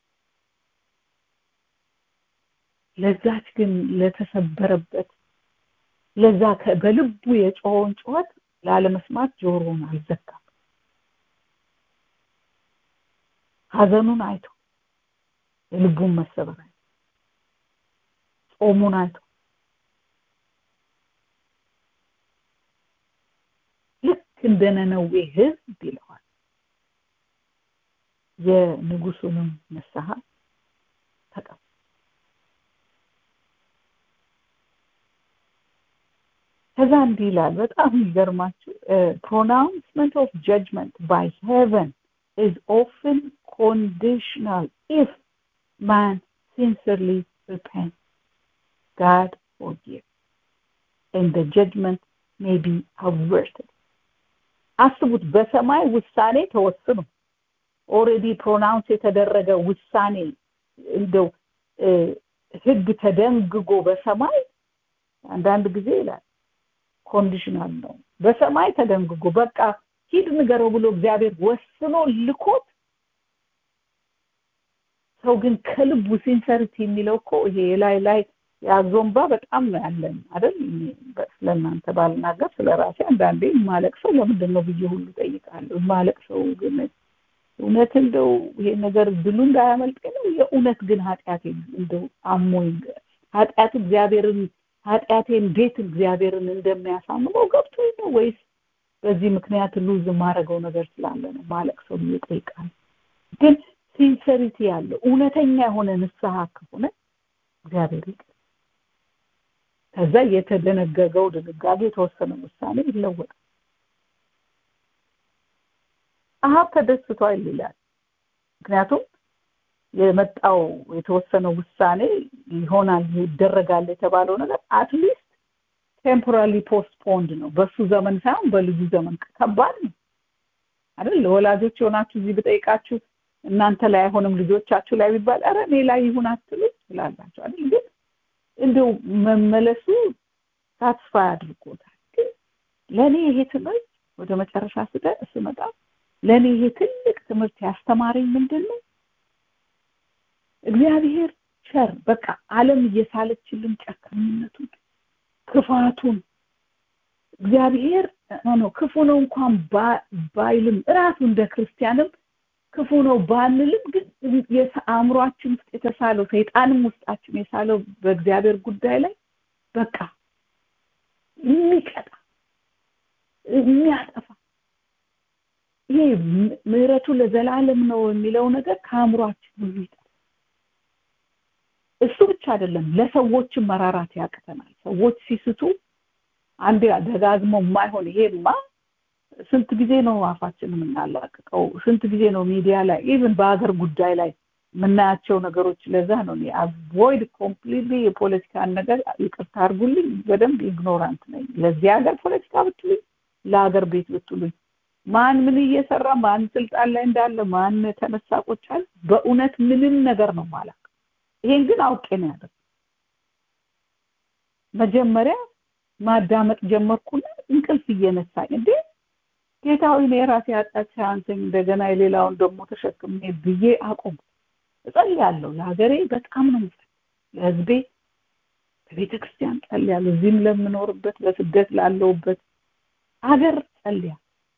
ለዛች ግን ለተሰበረበት ለዛ በልቡ የጮኸውን ጩኸት ላለመስማት ጆሮውን አልዘጋም ሀዘኑን አይቶ የልቡን መሰበር አይቶ ጾሙን አይቶ ልክ እንደ ነነዌ ህዝብ ይለዋል የንጉሱንም ንስሐ ተቀበል ከዛ እንዲህ ይላል በጣም የሚገርማችሁ pronouncement of judgment by heaven is often conditional if man sincerely repents God forgives and the judgment may be averted አስቡት በሰማይ ውሳኔ ተወስኖ ኦሬዲ ፕሮናውንስ የተደረገ ውሳኔ እንደው ህግ ተደንግጎ በሰማይ አንዳንድ ጊዜ ይላል ኮንዲሽናል ነው በሰማይ ተደንግጎ በቃ ሂድ ንገረው ብሎ እግዚአብሔር ወስኖ ልኮት ሰው ግን ከልቡ ሲንሰሪቲ የሚለው እኮ ይሄ ላይ ላይ የአዞምባ በጣም ነው ያለን አይደል ስለእናንተ ባልናገር ስለ ራሴ አንዳንዴ ማለቅ ሰው ለምንድን ነው ብዬ ሁሉ ጠይቃለሁ ማለቅ ሰው ግን እውነት እንደው ይሄ ነገር ድሉ እንዳያመልጠኝ ነው የእውነት ግን ኃጢአቴ እንደው አሞኝ ኃጢአት እግዚአብሔርን ኃጢአቴ እንዴት እግዚአብሔርን እንደሚያሳምመው ገብቶኝ ነው ወይስ በዚህ ምክንያት ሉዝ የማደርገው ነገር ስላለ ነው ማለቅ ሰው ብዬ ጠይቃለሁ ግን ሲንሰሪቲ ያለው እውነተኛ የሆነ ንስሐ ከሆነ እግዚአብሔር ይቅር ከዛ የተደነገገው ድንጋጌ የተወሰነ ውሳኔ ይለወጣል አሀብ ተደስቷል ይላል ምክንያቱም የመጣው የተወሰነው ውሳኔ ይሆናል ይደረጋል የተባለው ነገር አትሊስት ቴምፖራሊ ፖስትፖንድ ነው በሱ ዘመን ሳይሆን በልጁ ዘመን ከባድ ነው አይደል ለወላጆች የሆናችሁ እዚህ ብጠይቃችሁ እናንተ ላይ አይሆንም ልጆቻችሁ ላይ ቢባል ኧረ እኔ ላይ ይሁን አትሉ ትላላችሁ አይደል ግን እንደው መመለሱ ሳትስፋ አድርጎታል ግን ለእኔ ይሄ ትምህርት ወደ መጨረሻ ስደ ስመጣ ለእኔ ይሄ ትልቅ ትምህርት ያስተማረኝ ምንድን ነው እግዚአብሔር ቸር በቃ አለም እየሳለችልን ጨካኝነቱን ክፋቱን እግዚአብሔር ነው ክፉ ነው እንኳን ባይልም እራሱ እንደ ክርስቲያንም ክፉ ነው ባንልም ግን አእምሯችን ውስጥ የተሳለው ሰይጣንም ውስጣችን የሳለው በእግዚአብሔር ጉዳይ ላይ በቃ የሚቀጣ የሚያጠፋ ይሄ ምህረቱ ለዘላለም ነው የሚለው ነገር ከአእምሯችን ሁሉ ይጠፋ እሱ ብቻ አይደለም ለሰዎችም መራራት ያቅተናል ሰዎች ሲስቱ አንዴ ደጋግሞ የማይሆን ይሄማ ስንት ጊዜ ነው አፋችን የምናላቅቀው ስንት ጊዜ ነው ሚዲያ ላይ ኢቭን በሀገር ጉዳይ ላይ የምናያቸው ነገሮች ለዛ ነው አቮይድ ኮምፕሊትሊ የፖለቲካን ነገር ይቅርታ አድርጉልኝ በደንብ ኢግኖራንት ነኝ ለዚህ ሀገር ፖለቲካ ብትሉኝ ለሀገር ቤት ብትሉኝ ማን ምን እየሰራ ማን ስልጣን ላይ እንዳለ ማን ተነሳ ቆጫል በእውነት ምንም ነገር ነው ማለት ይሄን ግን አውቄ ነው ያደረኩት መጀመሪያ ማዳመጥ ጀመርኩና እንቅልፍ እየነሳኝ እንዴ ጌታዊ እኔ የራሴ ኃጢአት ሳያንሰኝ እንደገና የሌላውን ደግሞ ተሸክሜ ብዬ አቆም እጸልያለሁ ለሀገሬ በጣም ነው ለህዝቤ በቤተ ክርስቲያን ጸልያለሁ እዚህም ለምኖርበት በስደት ላለውበት ሀገር ጸልያ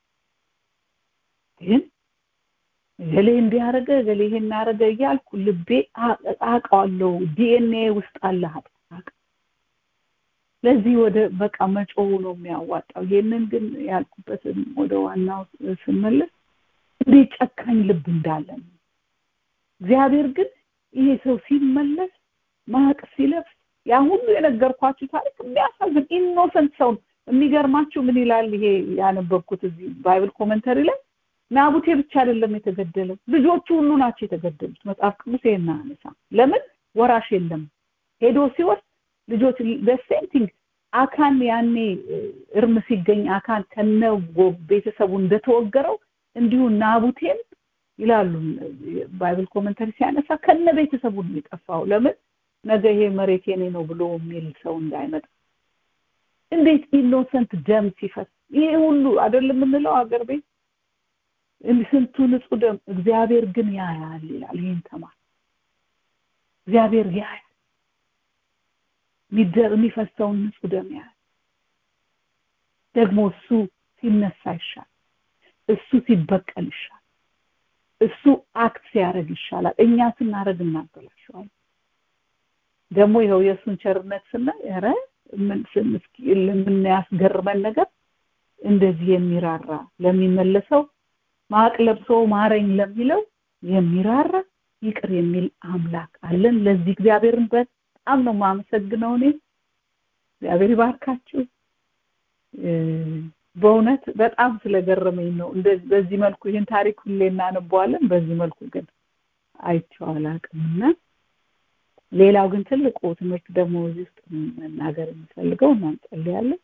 ግን ገሌ እንዲያረገ ገሌ ይሄን አረገ እያልኩ ልቤ አውቀዋለሁ ዲኤንኤ ውስጥ አለ ኃጢአት ለዚህ ወደ በቃ መጮሁ ነው የሚያዋጣው ይሄንን ግን ያልኩበትን ወደ ዋናው ስመለስ እንዴት ጨካኝ ልብ እንዳለን እግዚአብሔር ግን ይሄ ሰው ሲመለስ ማቅ ሲለብስ ያ ሁሉ የነገርኳችሁ ታሪክ የሚያሳዝን ኢኖሰንት ሰው የሚገርማችሁ ምን ይላል ይሄ ያነበብኩት እዚህ ባይብል ኮመንተሪ ላይ ናቡቴ ብቻ አይደለም የተገደለው ልጆቹ ሁሉ ናቸው የተገደሉት መጽሐፍ ቅዱስ ይሄን አነሳ ለምን ወራሽ የለም ሄዶ ሲወስድ ልጆች በሴንቲንግ አካን ያኔ እርም ሲገኝ አካን ከነ ቤተሰቡ እንደተወገረው እንዲሁ ናቡቴን ይላሉ ባይብል ኮመንተሪ ሲያነሳ ከነ ቤተሰቡ ነው የጠፋው ለምን ነገ ይሄ መሬት የኔ ነው ብሎ የሚል ሰው እንዳይመጣ እንዴት ኢኖሰንት ደም ሲፈስ ይሄ ሁሉ አይደለም የምንለው አገር ቤት ስንቱ ንጹህ ደም እግዚአብሔር ግን ያያል ይላል ይህን ተማር እግዚአብሔር ያያል የሚፈሰውን ንጹህ ደም ያህል ደግሞ እሱ ሲነሳ ይሻል እሱ ሲበቀል ይሻል እሱ አክት ሲያደርግ ይሻላል እኛ ስናደርግ እናበላሸዋል ደግሞ ይኸው የእሱን ቸርነት ስናይ ረ የምናያስገርመን ነገር እንደዚህ የሚራራ ለሚመለሰው ማቅ ለብሶ ማረኝ ለሚለው የሚራራ ይቅር የሚል አምላክ አለን ለዚህ እግዚአብሔርን በጣም ነው የማመሰግነው እኔ እግዚአብሔር ይባርካችሁ በእውነት በጣም ስለገረመኝ ነው በዚህ መልኩ ይህን ታሪክ ሁሌ እናነበዋለን በዚህ መልኩ ግን አይቼው አላውቅምና ሌላው ግን ትልቁ ትምህርት ደግሞ እዚህ ውስጥ መናገር የምፈልገው እና እንጸልያለን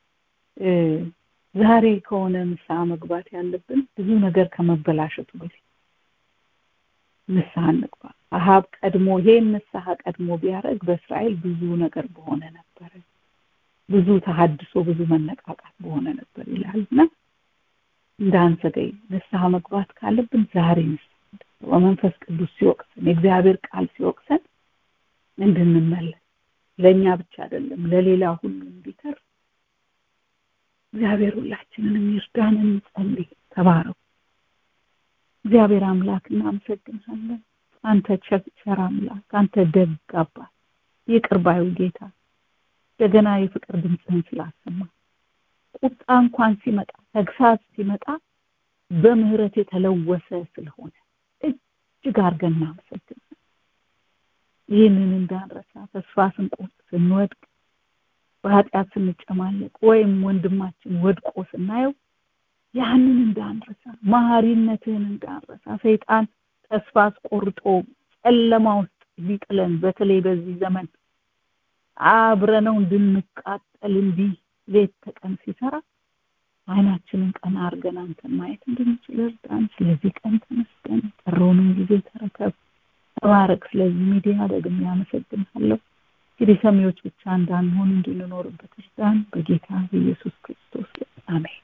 ዛሬ ከሆነ ንስሐ መግባት ያለብን ብዙ ነገር ከመበላሸቱ በፊት ንስሐ እንግባ አሃብ ቀድሞ ይሄን ንስሐ ቀድሞ ቢያደርግ በእስራኤል ብዙ ነገር በሆነ ነበረ ብዙ ተሀድሶ ብዙ መነቃቃት በሆነ ነበር ይላል እና እንዳንዘገይ ንስሐ መግባት ካለብን ዛሬ ንስሐ በመንፈስ ቅዱስ ሲወቅሰን የእግዚአብሔር ቃል ሲወቅሰን እንድንመለስ ለእኛ ብቻ አይደለም ለሌላ ሁሉ እንዲተርፍ እግዚአብሔር ሁላችንንም ይርዳን እንጸልይ ተባረው እግዚአብሔር አምላክ እናመሰግንሃለን አንተ ቸር አምላክ አንተ ደግ አባት ይቅር ባዩ ጌታ እንደገና የፍቅር ድምፅህን ስላሰማ ቁጣ እንኳን ሲመጣ ተግሳጽ ሲመጣ በምህረት የተለወሰ ስለሆነ እጅግ አድርገን እናመሰግን ይህንን እንዳንረሳ ተስፋ ስንቆርጥ ስንወድቅ በኃጢአት ስንጨማለቅ ወይም ወንድማችን ወድቆ ስናየው ያንን እንዳንረሳ መሀሪነትህን እንዳንረሳ ሰይጣን ተስፋ አስቆርጦ ጨለማ ውስጥ ሊጥለን በተለይ በዚህ ዘመን አብረነው እንድንቃጠል እንዲህ ሌት ተቀን ሲሰራ አይናችንን ቀና አድርገን አንተን ማየት እንድንችል እርዳን ስለዚህ ቀን ተመስገን ቀረውንም ጊዜ ተረከብ ተባረክ ስለዚህ ሚዲያ ደግሜ ያመሰግንሃለሁ እንግዲህ ሰሚዎች ብቻ እንዳንሆን እንድንኖርበት እርዳን በጌታ በኢየሱስ ክርስቶስ አሜን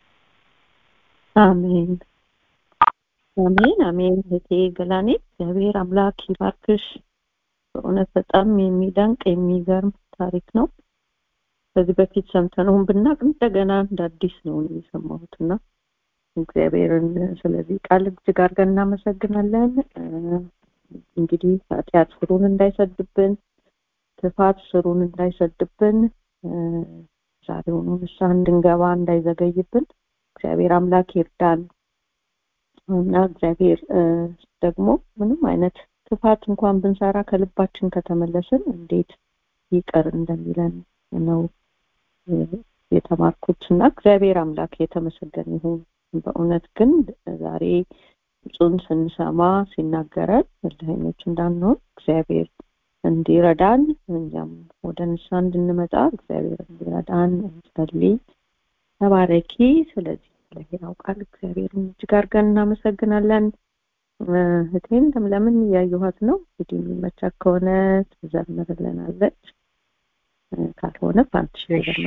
አሜን አሜን አሜን እህቴ ገላኔ እግዚአብሔር አምላክ ይባርክሽ በእውነት በጣም የሚደንቅ የሚገርም ታሪክ ነው ከዚህ በፊት ሰምተነውን ብናቅ እንደገና እንደ አዲስ ነው የሰማሁትና እግዚአብሔርን ስለዚህ ቃል እጅግ አድርገን እናመሰግናለን እንግዲህ ኃጢአት ስሩን እንዳይሰድብን ክፋት ስሩን እንዳይሰድብን ዛሬውኑ ንስሐ እንድንገባ እንዳይዘገይብን እግዚአብሔር አምላክ ይርዳን እና እግዚአብሔር ደግሞ ምንም አይነት ክፋት እንኳን ብንሰራ ከልባችን ከተመለስን እንዴት ይቀር እንደሚለን ነው የተማርኩት እና እግዚአብሔር አምላክ የተመሰገነ ይሁን በእውነት ግን ዛሬ ድምፁን ስንሰማ ሲናገረን እልህኞች እንዳንሆን እግዚአብሔር እንዲረዳን እኛም ወደ ንሳ እንድንመጣ እግዚአብሔር እንዲረዳን እንጸልይ ተባረኪ ስለዚህ ስለሄራው ቃል እግዚአብሔርን እጅግ አድርገን እናመሰግናለን እህቴን ለምን እያየኋት ነው እንግዲህ የሚመቻት ከሆነ ትዘምርልናለች ካልሆነ ፓንትሽ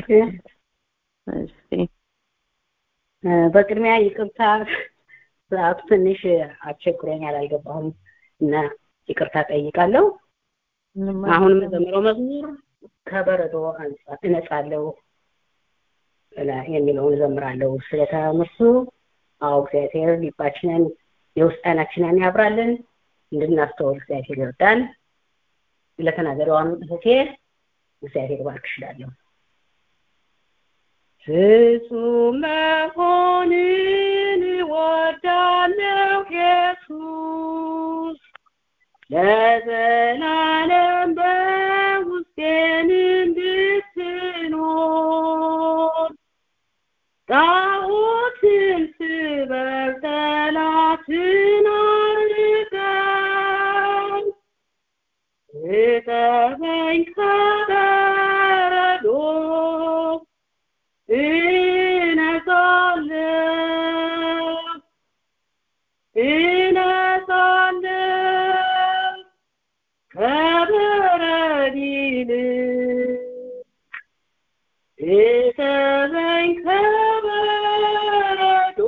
በቅድሚያ ይቅርታ ሰዓቱ ትንሽ አስቸግሮኛል አልገባሁም እና ይቅርታ ጠይቃለሁ አሁን የምዘምረው መዝሙር ከበረዶ እነጻለሁ የሚለውን እዘምራለሁ ስለተምርሱ አዎ እግዚአብሔር ልባችንን የውስጥ አይናችንን ያብራልን እንድናስተውል እግዚአብሔር ይርዳን ለተናገረዋም እህቴ እግዚአብሔር ባርክሽ እላለሁ ፍጹም መሆንን እወዳለሁ ኢየሱስ ለዘላለም በውስጤን እንድትኖር ጣዖትን ስበር ጠላትን አርቀን እጠበኝ ከበረዶ እነጻለሁ እነጻለሁ ከበረድ ይልቅ እጠበኝ ከበረዶ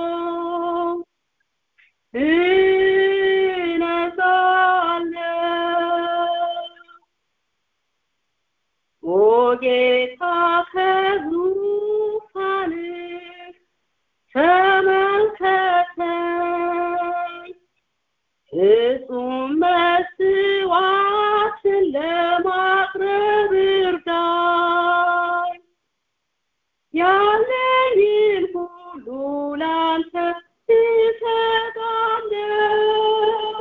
እነጻለሁ ኦ ጌታ ከዙፋንህ ተመልከተኝ ፍጹም መስዋዕትን ለማቅረብ እርዳኝ ያለኝን ሁሉ ላንተ እሰጣለሁ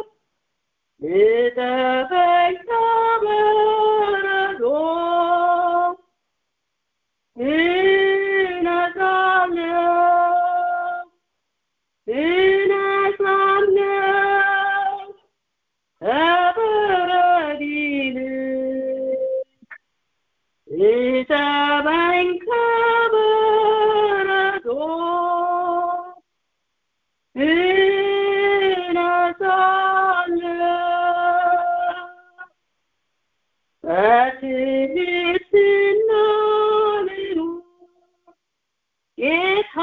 እጠበኝ ከበረዶ እነጻለሁ እነጻለሁ ከበረድ ይልቅ እጠበኝ ከበረዶ እነጻለሁ በትህትና ልኑር ጌታ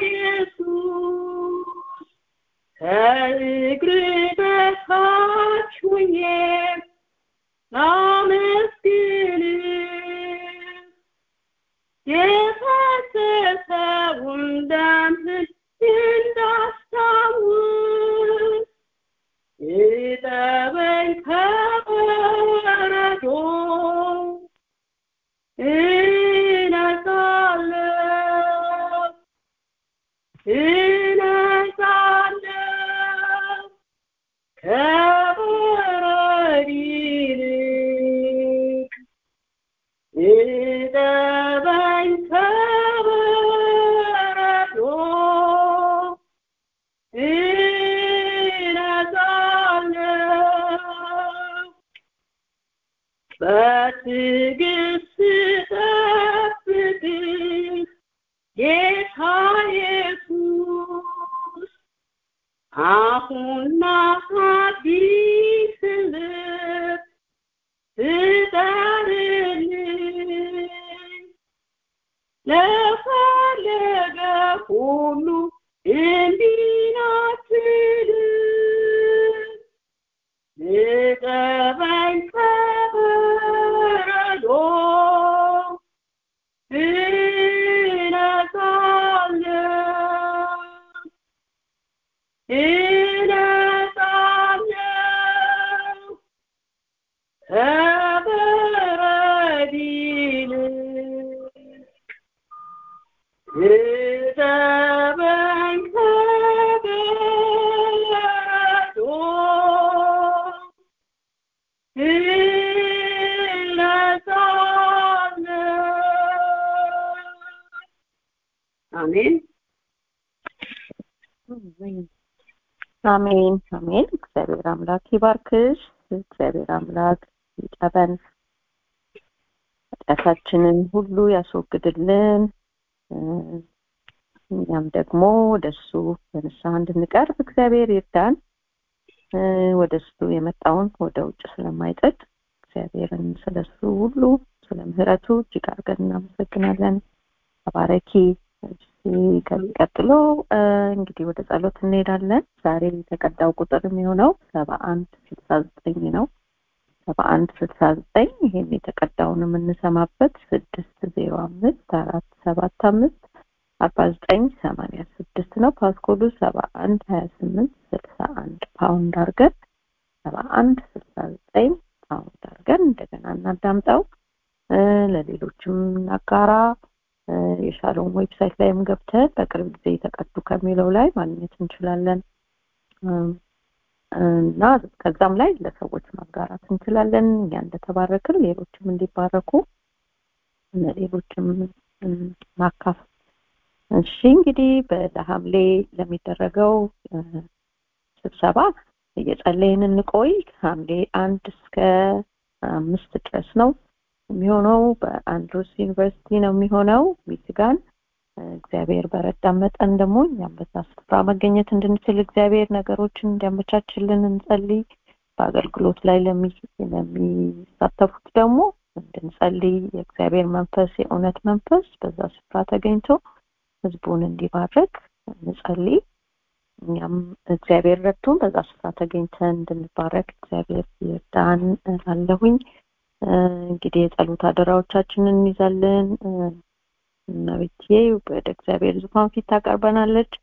ኢየሱስ ከእግር በታች ሁኜ ላመስግንህ የፈሰሰውን ደምህን እንዳስታውስ እጠበኝ ከበረዶ እነጻለሁ እነጻለሁ ከበረድ ይልቅ እጠበኝ ከበረዶ እነጻለሁ በትዕግስት ጠብቅህ ጌታ ኢየሱስ አሁን አዲስ ልብ ስጠርህ ለፈለገ ሁሉ እንዲናትልም ልቀበኝ ከበረዶ እነጻለሁ እነጻለሁ ከበረድ ይልቅ እጠበኝ ከበረዶ እነጻለሁ አሜን አሜን አሜን። እግዚአብሔር አምላክ ይባርክሽ። እግዚአብሔር አምላክ ይጠበን፣ ኃጢአታችንን ሁሉ ያስወግድልን። እ፣ እኛም ደግሞ ወደሱ በንስሐ እንድንቀርብ እግዚአብሔር ይርዳን። እ፣ ወደሱ የመጣውን ወደ ውጭ ስለማይጥል እግዚአብሔርን ስለሱ ሁሉ ስለ ምሕረቱ እጅግ አድርገን እናመሰግናለን። ተባረኪ። እሺ፣ ከዚህ ቀጥሎ እ፣ እንግዲህ ወደ ጸሎት እንሄዳለን። ዛሬ የተቀዳው ቁጥር የሚሆነው ሰባ አንድ ስልሳ ዘጠኝ ነው። ሰባ አንድ ስልሳ ዘጠኝ ይሄን የተቀዳውን የምንሰማበት ስድስት ዜሮ አምስት አራት ሰባት አምስት አርባ ዘጠኝ ሰማንያ ስድስት ነው። ፓስኮዱ ሰባ አንድ ሀያ ስምንት ስልሳ አንድ ፓውንድ አድርገን ሰባ አንድ ስልሳ ዘጠኝ ፓውንድ አድርገን እንደገና እናዳምጠው እ፣ ለሌሎችም እናጋራ። እ፣ የሻሎም ዌብሳይት ላይም ገብተን በቅርብ ጊዜ የተቀዱ ከሚለው ላይ ማግኘት እንችላለን እም፣ እና ከዛም ላይ ለሰዎች ማጋራት እንችላለን። እኛ እንደተባረክን ሌሎችም እንዲባረኩ ለሌሎችም እም፣ ማካፈል። እሺ እንግዲህ በሐምሌ ለሚደረገው እ፣ ስብሰባ እየጸለይን እንቆይ። ሐምሌ አንድ እስከ አምስት ድረስ ነው የሚሆነው። በአንድሮስ ዩኒቨርሲቲ ነው የሚሆነው ሚችጋን። እግዚአብሔር በረዳን መጠን ደግሞ እኛም በዛ ስፍራ መገኘት እንድንችል እግዚአብሔር ነገሮችን እንዲያመቻችልን እንጸልይ። በአገልግሎት ላይ ለሚ- ለሚሳተፉት ደግሞ እንድንጸልይ የእግዚአብሔር መንፈስ የእውነት መንፈስ በዛ ስፍራ ተገኝቶ ህዝቡን እንዲባርክ እንጸልይ። እኛም እግዚአብሔር ረድቶን በዛ ስፍራ ተገኝተን እንድንባረክ እግዚአብሔር ይርዳን እላለሁኝ። እ፣ እንግዲህ የጸሎት አደራዎቻችንን እንይዛለን። እ፣ እመቤቴ ወደ እግዚአብሔር ዙፋን ፊት ታቀርበናለች።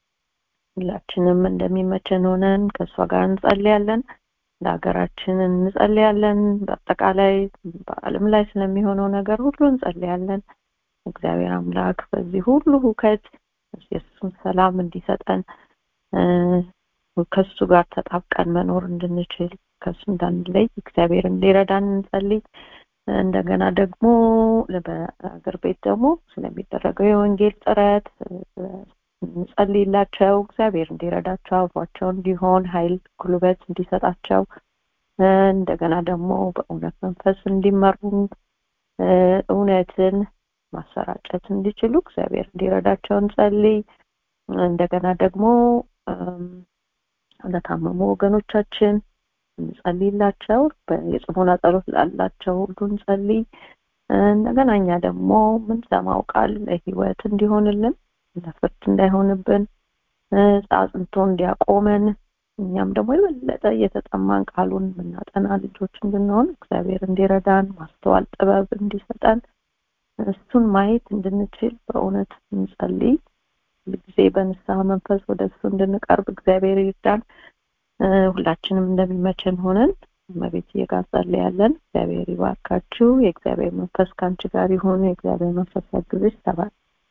ሁላችንም እንደሚመቸን ሆነን ከእሷ ጋር እንጸልያለን። ለሀገራችን እንጸልያለን። በአጠቃላይ በዓለም ላይ ስለሚሆነው ነገር ሁሉ እንጸልያለን። እግዚአብሔር አምላክ በዚህ ሁሉ ሁከት የእሱን ሰላም እንዲሰጠን እ፣ ከሱ ጋር ተጣብቀን መኖር እንድንችል ከሱ እንዳንለይ እግዚአብሔር እንዲረዳን እንጸልይ። እንደገና ደግሞ በአገር ቤት ደግሞ ስለሚደረገው የወንጌል ጥረት እ፣ እንጸልይላቸው። እግዚአብሔር እንዲረዳቸው አብሯቸው እንዲሆን ኃይል ጉልበት እንዲሰጣቸው እ፣ እንደገና ደግሞ በእውነት መንፈስ እንዲመሩ እ፣ እውነትን ማሰራጨት እንዲችሉ እግዚአብሔር እንዲረዳቸው እንጸልይ። እንደገና ደግሞ እም፣ ለታመሙ ወገኖቻችን እንጸልይላቸው። በ- የጽሞና ጸሎት ላላቸው ሁሉ እንጸልይ። እ፣ እንደገና እኛ ደግሞ ምንሰማው ቃል ለህይወት እንዲሆንልን ለፍርድ እንዳይሆንብን እ፣ አጽንቶ እንዲያቆመን እኛም ደግሞ የበለጠ እየተጠማን ቃሉን የምናጠና ልጆች እንድንሆን እግዚአብሔር እንዲረዳን ማስተዋል ጥበብ እንዲሰጠን እሱን ማየት እንድንችል በእውነት እንጸልይ። ጊዜ በንስሐ መንፈስ ወደ እሱ እንድንቀርብ እግዚአብሔር ይርዳን። እ፣ ሁላችንም እንደሚመቸን ሆነን እመቤት ጋር ጸልያለን። እግዚአብሔር ይባርካችሁ። የእግዚአብሔር መንፈስ ከአንቺ ጋር ይሁን። የእግዚአብሔር መንፈስ ያግዝሽ። ተባል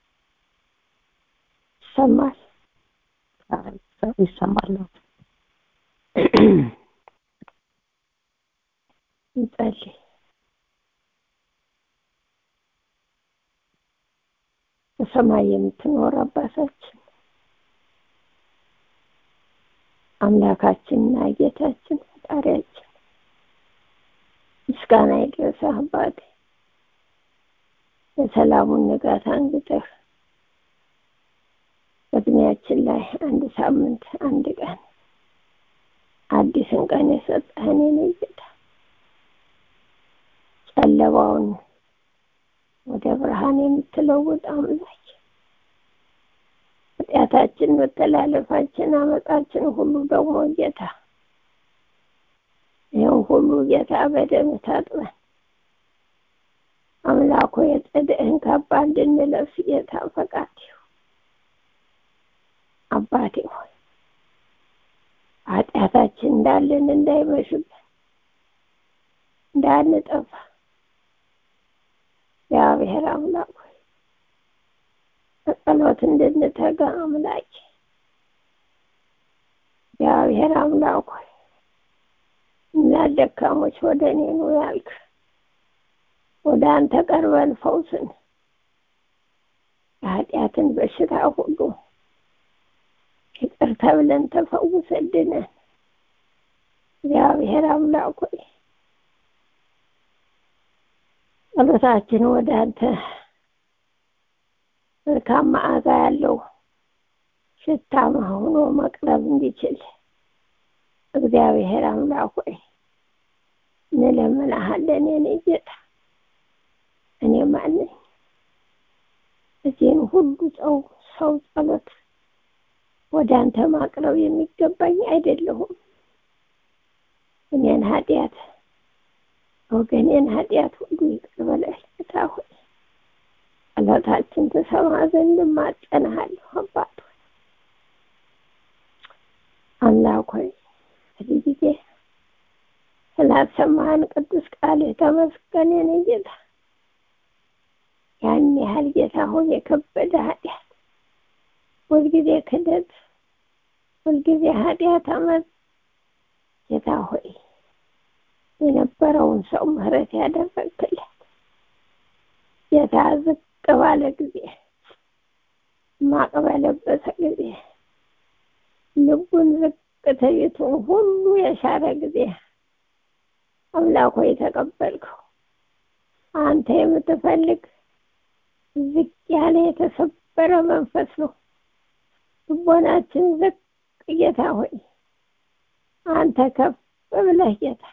ይሰማል። ይሰማል። እንጸልይ። በሰማይ የምትኖር አባታችን አምላካችንና ጌታችን ፈጣሪያችን ምስጋና ይድረስህ አባቴ የሰላሙን ንጋት አንግተህ በእድሜያችን ላይ አንድ ሳምንት አንድ ቀን አዲስን ቀን የሰጠህን የኔ ጌታ ጨለማውን ወደ ብርሃን የምትለውጥ አምላክ ኃጢአታችን፣ መተላለፋችን፣ አመፃችን ሁሉ ደግሞ ጌታ ይህም ሁሉ ጌታ በደም ታጥበን አምላኮ የጽድቅህን ካባ እንድንለብስ ጌታ ፈቃድ ይሁን። አባቴ ሆይ ኃጢአታችን እንዳለን እንዳይመሽብን እንዳንጠፋ እግዚአብሔር አምላክ ሆይ በጸሎት እንድንተጋ አምላክ እግዚአብሔር አምላክ ሆይ እኛ ደካሞች ወደ እኔ ኑ ያልክ ወደ አንተ ቀርበን ፈውስን የኃጢአትን በሽታ ሁሉ ይቅር ተብለን ተፈውሰድነን እግዚአብሔር አምላክ ሆይ ጸሎታችን ወደ አንተ መልካም መዓዛ ያለው ሽታ ሆኖ መቅረብ እንዲችል እግዚአብሔር አምላክ ሆይ እንለምንሃለን። የኔ ጌታ እኔ ማነኝ? እዚህን ሁሉ ሰው ሰው ጸሎት ወደ አንተ ማቅረብ የሚገባኝ አይደለሁም። እኔን ኃጢአት ወገኔን ኃጢአት ሁሉ ይቅር በለህ ጌታ ሆይ ጸሎታችን ትሰማ ዘንድ እማጸንሃለሁ። አባት ሆይ አምላክ ሆይ በዚህ ጊዜ ስላሰማህን ቅዱስ ቃልህ ተመስገን። የኔ ጌታ ያን ያህል ጌታ ሆይ የከበደ ኃጢአት ሁልጊዜ ክደት፣ ሁልጊዜ ኃጢአት፣ አመት ጌታ ሆይ የነበረውን ሰው ምህረት ያደረግክለት ጌታ ዝቅ ባለ ጊዜ ማቅ በለበሰ ጊዜ ልቡን ዝቅ ትዕቢቱን ሁሉ የሻረ ጊዜ አምላክ ሆይ ተቀበልከው። አንተ የምትፈልግ ዝቅ ያለ የተሰበረ መንፈስ ነው። ልቦናችን ዝቅ ጌታ ሆይ አንተ ከፍ ብለህ ጌታ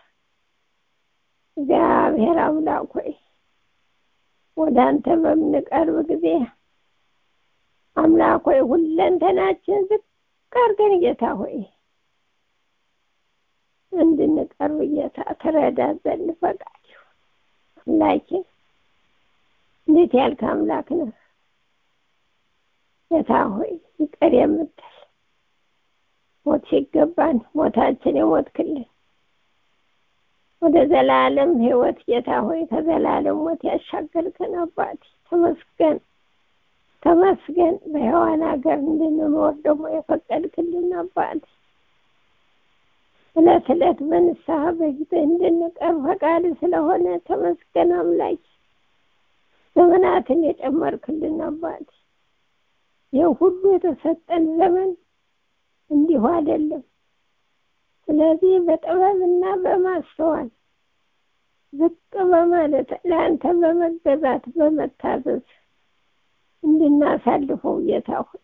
እግዚአብሔር አምላክ ሆይ ወደ አንተ በምንቀርብ ጊዜ አምላክ ሆይ ሁለንተናችን ዝቅ አድርገን ጌታ ሆይ እንድንቀርብ ጌታ ትረዳ ዘንድ ፈቃድ ይሁን። አምላኬ እንዴት ያልክ አምላክ ነህ ጌታ ሆይ ይቅር የምትል ሞት ሲገባን ሞታችን የሞትክልን ወደ ዘላለም ሕይወት ጌታ ሆይ ከዘላለም ሞት ያሻገርከን አባቴ ተመስገን ተመስገን። በሔዋን ሀገር እንድንኖር ደግሞ የፈቀድክልን አባቴ እለት እለት በንስሐ በፊት እንድንቀር ፈቃድ ስለሆነ ተመስገን አምላክ። ዘመናትን የጨመርክልን አባቴ ይህ ሁሉ የተሰጠን ዘመን እንዲሁ አይደለም። ስለዚህ በጥበብና በማስተዋል ዝቅ በማለት ለአንተ በመገዛት በመታዘዝ እንድናሳልፈው ጌታ ሆይ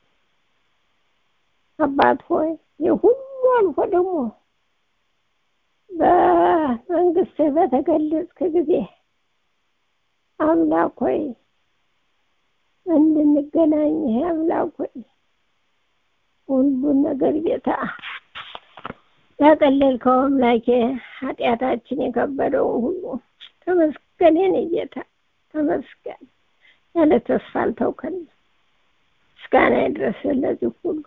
አባት ሆይ የሁሉ አልፎ ደግሞ በመንግስት በተገለጽክ ጊዜ አምላክ ሆይ እንድንገናኝ አምላክ ሆይ ሁሉን ነገር ጌታ ያቀለልከው አምላኬ ኃጢአታችን የከበደውን ሁሉ ተመስገን። የኔ ጌታ ተመስገን። ያለ ተስፋ አልተውከን። ምስጋና ይድረስ ለዚህ ሁሉ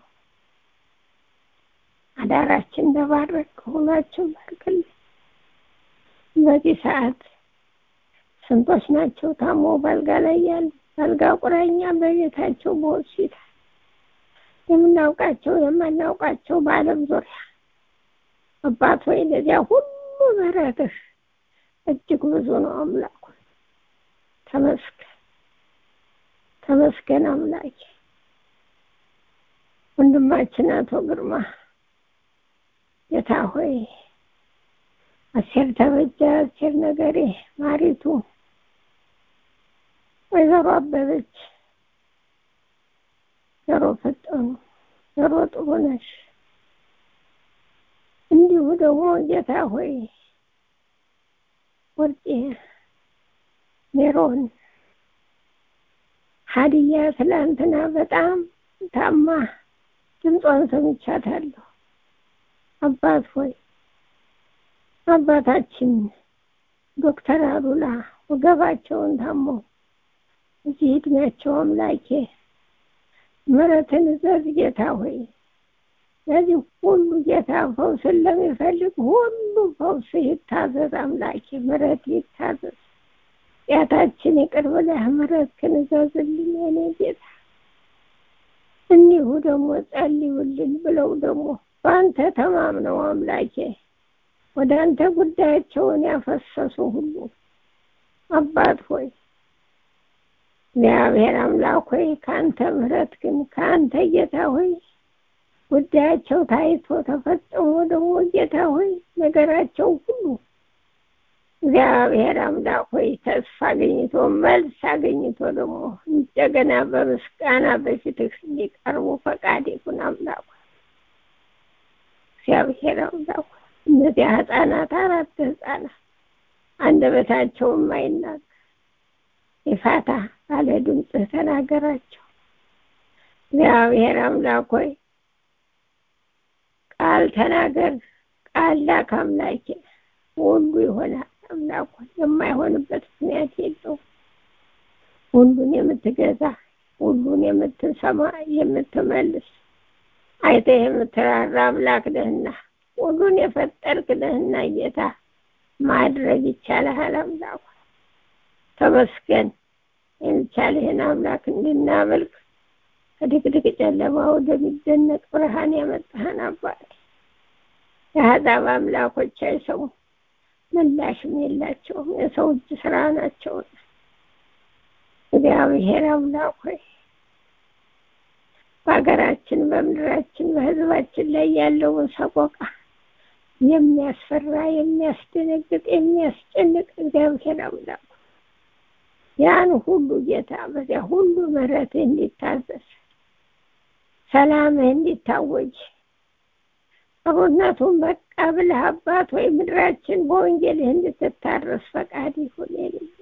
አዳራችን ተባረክ፣ ሁላችን ባርክልን። በዚህ ሰዓት ስንቶች ናቸው ታሞ ባልጋ ላይ ያሉ ባልጋ ቁራኛ በቤታቸው በሆስፒታል የምናውቃቸው የማናውቃቸው በዓለም ዙሪያ አባት ሆይ ለዚያ ሁሉ ምሕረትህ እጅግ ብዙ ነው። አምላክ ተመስገን ተመስገን አምላክ። ወንድማችን አቶ ግርማ ጌታ ሆይ አሴር ተበጀ፣ አሴር ነገሬ፣ ማሪቱ፣ ወይዘሮ አበበች፣ ጆሮ ፈጠኑ፣ ጆሮ ጥሩነሽ እንዲሁ ደግሞ ጌታ ሆይ ወርቄ ሜሮን ሀዲያ ትላንትና በጣም ታማ ድምጿን ሰምቻታለሁ። አባት ሆይ አባታችን ዶክተር አሉላ ወገባቸውን ታመው እዚህ እድሜያቸው አምላኬ ምሕረትን እዘዝ ጌታ ሆይ ለዚህ ሁሉ ጌታ ፈውስን ለሚፈልግ ሁሉ ፈውስ ይታዘዝ አምላኬ ምሕረት ይታዘዝ ኃጢአታችን ይቅር ብለህ ምሕረትህን እዘዝልን የኔ ጌታ እንዲሁ ደግሞ ጸልዩልን ብለው ደግሞ በአንተ ተማምነው አምላኬ ወደ አንተ ጉዳያቸውን ያፈሰሱ ሁሉ አባት ሆይ እግዚአብሔር አምላክ ሆይ ከአንተ ምሕረት ግን ከአንተ ጌታ ሆይ ጉዳያቸው ታይቶ ተፈጽሞ ደግሞ ጌታ ሆይ ነገራቸው ሁሉ እግዚአብሔር አምላክ ሆይ ተስፋ አገኝቶ መልስ አገኝቶ ደግሞ እንደገና በምስጋና በፊትህ እንዲቀርቡ ፈቃድ ይሁን አምላክ እግዚአብሔር አምላክ እነዚያ ህፃናት አራት ህፃናት አንደበታቸው የማይናገር የፋታ ባለ ድምፅህ ተናገራቸው እግዚአብሔር አምላክ ሆይ ቃል ተናገር ቃል ላክ አምላኬ ሁሉ ይሆናል አምላክ የማይሆንበት ምክንያት የለውም ሁሉን የምትገዛ ሁሉን የምትሰማ የምትመልስ አይተህ የምትራራ አምላክ ነህና ሁሉን የፈጠርክ ነህና ጌታ ማድረግ ይቻልሃል አምላክ ተመስገን የሚቻልህን አምላክ እንድናመልክ ከድቅድቅ ጨለማ ወደሚደነቅ ብርሃን ያመጣህን አባት የአሕዛብ አምላኮች አይሰሙ ምላሽም የላቸውም የሰው እጅ ስራ ናቸው እግዚአብሔር አምላክ ሆይ በሀገራችን በምድራችን በህዝባችን ላይ ያለውን ሰቆቃ የሚያስፈራ የሚያስደነግጥ የሚያስጨንቅ እግዚአብሔር አምላክ ያን ሁሉ ጌታ በዚያ ሁሉ ምሕረትህ እንዲታዘዝ ሰላምህ እንዲታወጅ ጥሩነቱን በቃ ብለህ አባት ወይ ምድራችን በወንጌልህ እንድትታረስ ፈቃድ ይሁን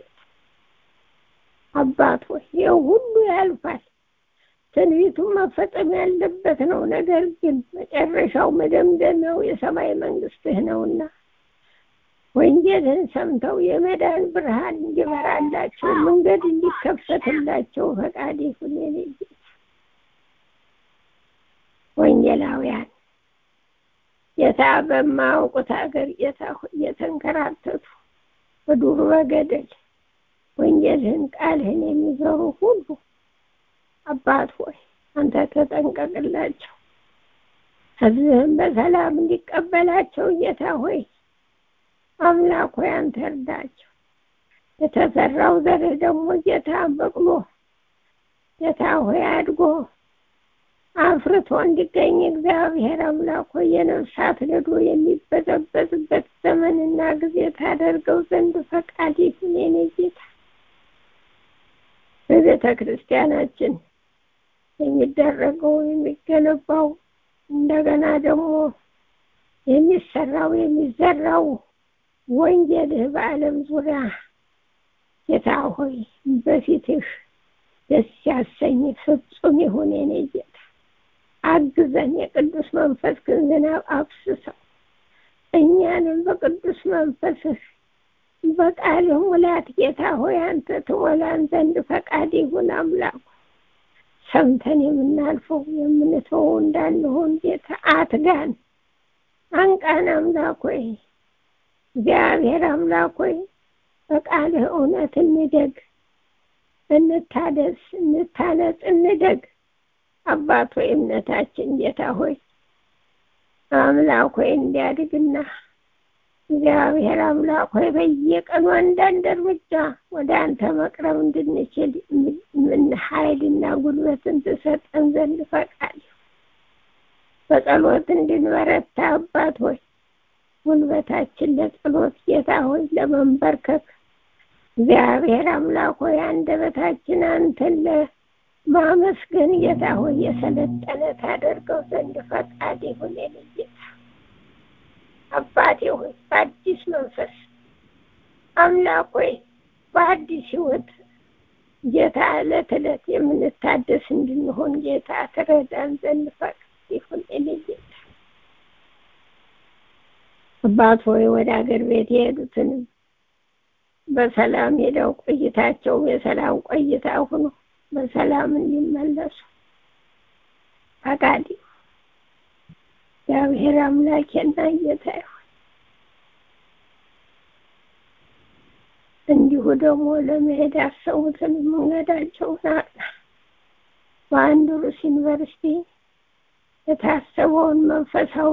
አባት ወይ ይኸው ሁሉ ያልፋል ትንቢቱ መፈጸም ያለበት ነው ነገር ግን መጨረሻው መደምደሚያው የሰማይ መንግስትህ ነውና ወንጌልን ሰምተው የመዳን ብርሃን እንዲበራላቸው መንገድ እንዲከፈትላቸው ፈቃድ ይሁን የኔ ወንጌላውያን ጌታ በማያውቁት ሀገር ጌታ እየተንከራተቱ በዱር በገደል ወንጌልህን ቃልህን የሚዘሩ ሁሉ አባት ሆይ አንተ ተጠንቀቅላቸው ህዝብህን በሰላም እንዲቀበላቸው ጌታ ሆይ አምላክ ሆይ አንተ እርዳቸው የተዘራው ዘርህ ደግሞ ጌታ በቅሎ ጌታ ሆይ አድጎ አፍርቶ እንዲገኝ እግዚአብሔር አምላክ ሆይ የነፍሳት ነዶ የሚበዘበዝበት ዘመንና ጊዜ ታደርገው ዘንድ ፈቃድ ይሁን የኔ ጌታ በቤተ ክርስቲያናችን የሚደረገው የሚገነባው እንደገና ደግሞ የሚሰራው የሚዘራው ወንጌልህ በዓለም ዙሪያ ጌታ ሆይ በፊትህ ደስ ያሰኝ ፍጹም ይሁን የኔ ጌታ አግዘን የቅዱስ መንፈስ ግን ዝናብ አፍስሰው እኛንም በቅዱስ መንፈስህ በቃልህ ሙላት ጌታ ሆይ አንተ ትሞላን ዘንድ ፈቃድ ይሁን አምላኩ ሰምተን የምናልፈው የምንተወው እንዳንሆን ጌታ አትጋን አንቃን አምላክ ሆይ እግዚአብሔር አምላክ ሆይ በቃልህ እውነት እንደግ እንታደስ እንታነጽ እንደግ አባት ሆይ እምነታችን ጌታ ሆይ አምላክ ሆይ እንዲያድግና እግዚአብሔር አምላክ ሆይ በየቀኑ አንዳንድ እርምጃ ወደ አንተ መቅረብ እንድንችል ምን ኃይልና ጉልበትን ትሰጠን ዘንድ ፈቃድ በጸሎት እንድንበረታ አባት ሆይ ጉልበታችን ለጸሎት ጌታ ሆይ ለመንበርከክ እግዚአብሔር አምላክ ሆይ አንደበታችን አንተን ለማመስገን ጌታ ሆይ የሰለጠነ ታደርገው ዘንድ ፈቃድ ይሁን ጌታ አባቴ ሆይ በአዲስ መንፈስ አምላክ ሆይ በአዲስ ህይወት ጌታ ዕለት ዕለት የምንታደስ እንድንሆን ጌታ ትረዳን ዘንድ ፈቅድ ይሁን። እኔ ጌታ አባት ሆይ ወደ አገር ቤት የሄዱትንም በሰላም ሄደው ቆይታቸው የሰላም ቆይታ ሆኖ በሰላም እንዲመለሱ ፈቃድ ይሁን። እግዚአብሔር አምላኬና ጌታ ይሁን። እንዲሁ ደግሞ ለመሄድ ያሰቡትን መንገዳቸውን አቅና። በአንድሩስ ዩኒቨርሲቲ የታሰበውን መንፈሳዊ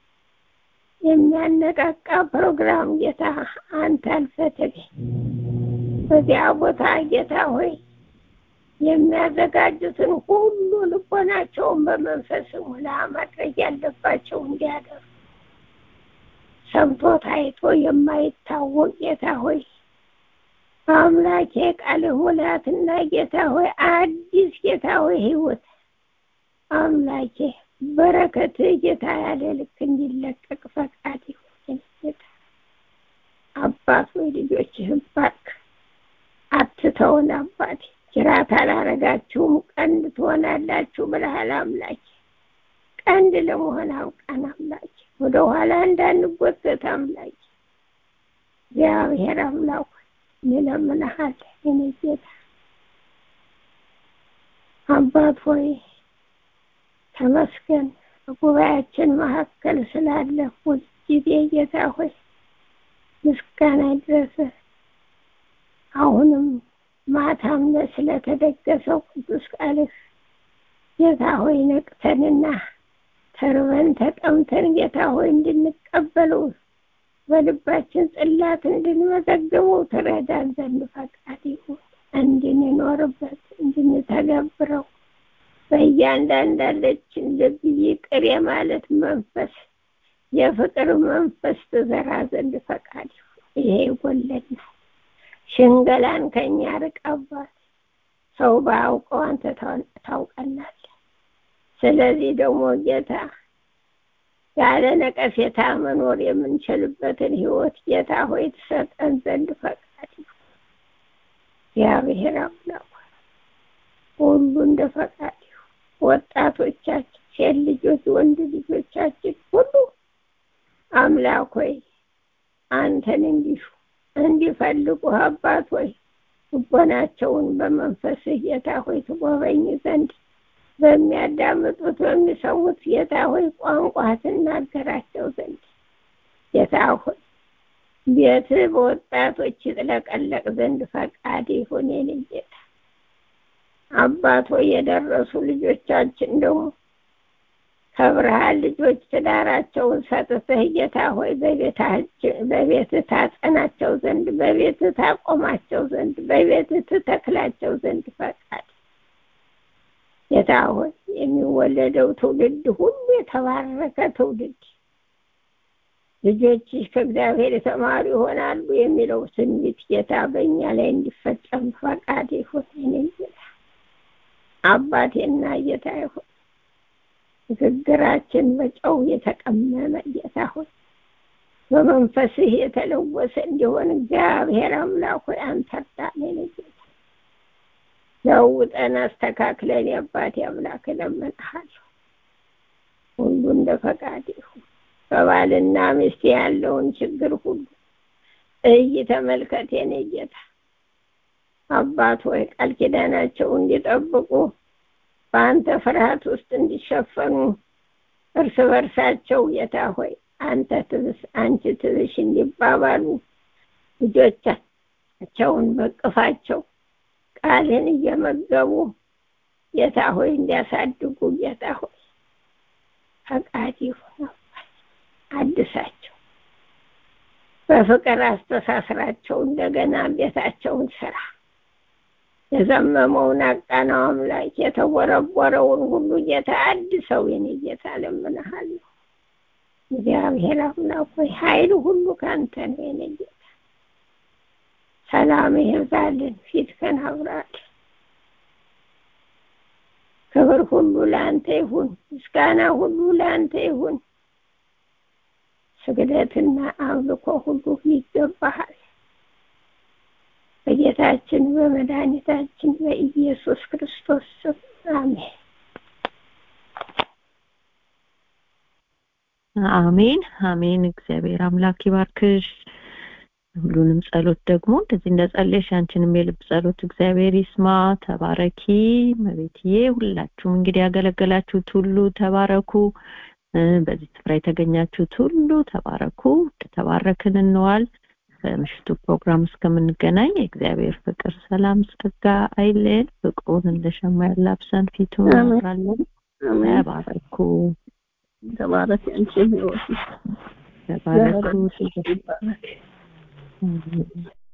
የሚያነቃቃ ፕሮግራም ጌታ አንተ አልፈህ ተገኝ። በዚያ ቦታ ጌታ ሆይ የሚያዘጋጁትን ሁሉ ልቦናቸውን በመንፈስ ሙላ ማድረግ ያለባቸው እንዲያደርጉ ሰምቶ ታይቶ የማይታወቅ ጌታ ሆይ አምላኬ ቃልህ ሙላትና ጌታ ሆይ አዲስ ጌታ ሆይ ህይወት አምላኬ በረከት ጌታ ያለ ልክ እንዲለቀቅ ፈቃድ ይሁን። ጌታ አባት ወይ ልጆችህን ባርክ፣ አትተውን አባቴ። ጅራት አላረጋችሁም ቀንድ ትሆናላችሁ ብለሃል አምላኬ። ቀንድ ለመሆን አውቃን አምላኬ፣ ወደ ኋላ እንዳንጎተት አምላኬ። እግዚአብሔር አምላክ እንለምንሃለን የኔ ጌታ አባት ሆይ ተመስገን በጉባኤያችን መካከል ስላለ ሁልጊዜ ጌታ ሆይ ምስጋና ይድረስ። አሁንም ማታም ስለተደገሰው ቅዱስ ቃልህ ጌታ ሆይ ነቅተንና ተርበን ተጠምተን ጌታ ሆይ እንድንቀበለው በልባችን ጽላት እንድንመዘግበው ትረዳን ዘንድ ፈቃድ ይሁን። እንድንኖርበት እንድንተገብረው በእያንዳንዳለችን ልብ ይቅር የማለት መንፈስ የፍቅር መንፈስ ትዘራ ዘንድ ፈቃድ ይሁን። ይሄ ይጎለናል። ሽንገላን ከኛ ርቅ አባት። ሰው ባያውቀው አንተ ታውቀናለህ። ስለዚህ ደግሞ ጌታ ያለ ነቀፌታ መኖር የምንችልበትን ህይወት ጌታ ሆይ ትሰጠን ዘንድ ፈቃድ ይሁን። እግዚአብሔር አምላክ ሁሉ እንደ ፈቃድ ይሁን። ወጣቶቻችን፣ ሴት ልጆች፣ ወንድ ልጆቻችን ሁሉ አምላክ ሆይ አንተን እንዲሹ እንዲፈልጉ አባት ሆይ ልቦናቸውን በመንፈስህ ጌታ ሆይ ትጎበኝ ዘንድ በሚያዳምጡት በሚሰሙት ጌታ ሆይ ቋንቋ ትናገራቸው ዘንድ ጌታ ሆይ ቤት በወጣቶች ይጥለቀለቅ ዘንድ ፈቃድ ይሁን። የኔ ጌታ አባት ሆይ የደረሱ ልጆቻችን ደግሞ ከብርሃን ልጆች ትዳራቸውን ሰጥተህ ጌታ ሆይ በቤት ታጸናቸው ዘንድ በቤት ታቆማቸው ዘንድ በቤት ትተክላቸው ዘንድ ፈቃድ ጌታ ሆይ የሚወለደው ትውልድ ሁሉ የተባረከ ትውልድ ልጆችሽ ከእግዚአብሔር የተማሩ ይሆናሉ የሚለው ትንቢት ጌታ በእኛ ላይ እንዲፈጸም ፈቃድ ይሁን። እኔ ጌታ አባቴና ጌታ ይሁን ንግግራችን በጨው የተቀመመ ጌታ ሆይ በመንፈስህ የተለወሰ እንዲሆን እግዚአብሔር አምላክ ሆይ አንተ እርዳን። እኔ ጌታ ለውጠን አስተካክለን የአባቴ አምላክ እለምንሃለሁ። ሁሉ እንደ ፈቃድ ይሁን። በባልና ሚስት ያለውን ችግር ሁሉ እይ ተመልከት። የኔ ጌታ አባት ሆይ ቃል ኪዳናቸው እንዲጠብቁ በአንተ ፍርሃት ውስጥ እንዲሸፈኑ እርስ በርሳቸው ጌታ ሆይ አንተ ትብስ አንቺ ትብሽ እንዲባባሉ ልጆቻቸውን በቅፋቸው ቃልን እየመገቡ ጌታ ሆይ እንዲያሳድጉ ጌታ ሆይ ፈቃድ ይሁን። አድሳቸው፣ በፍቅር አስተሳስራቸው፣ እንደገና ቤታቸውን ስራ። የዘመመውን አቃናው አምላክ የተቦረቦረውን ሁሉ ጌታ አድሰው። የኔ ጌታ እለምንሃለሁ። እግዚአብሔር አምላክ ሆይ ኃይል ሁሉ ካንተ ነው። የኔ ጌታ ሰላም ይብዛልን፣ ፊትህን አብራልን። ክብር ሁሉ ለአንተ ይሁን፣ ምስጋና ሁሉ ለአንተ ይሁን። ስግደትና አምልኮ ሁሉ ይገባሃል። በጌታ በጌታችን በመድኃኒታችን በኢየሱስ ክርስቶስ ስም አሜን። አሜን አሜን። እግዚአብሔር አምላክ ይባርክሽ። ሁሉንም ጸሎት ደግሞ እንደዚህ እንደጸለሽ አንቺንም የልብ ጸሎት እግዚአብሔር ይስማ። ተባረኪ መቤትዬ። ሁላችሁም እንግዲህ ያገለገላችሁት ሁሉ ተባረኩ። እ፣ በዚህ ስፍራ የተገኛችሁት ሁሉ ተባረኩ። ተባረክን እንዋል። በምሽቱ ፕሮግራም እስከምንገናኝ የእግዚአብሔር ፍቅር፣ ሰላም፣ ጸጋ አይለየን። ፍቅሩን እንደ ሸማ ያላብሰን፣ ፊቱን አሜን። ያብራለን። አሜን። ተባረኩ ተባረክ አንቺም ህይወት ተባረኩ። ይባረክ። አሜን።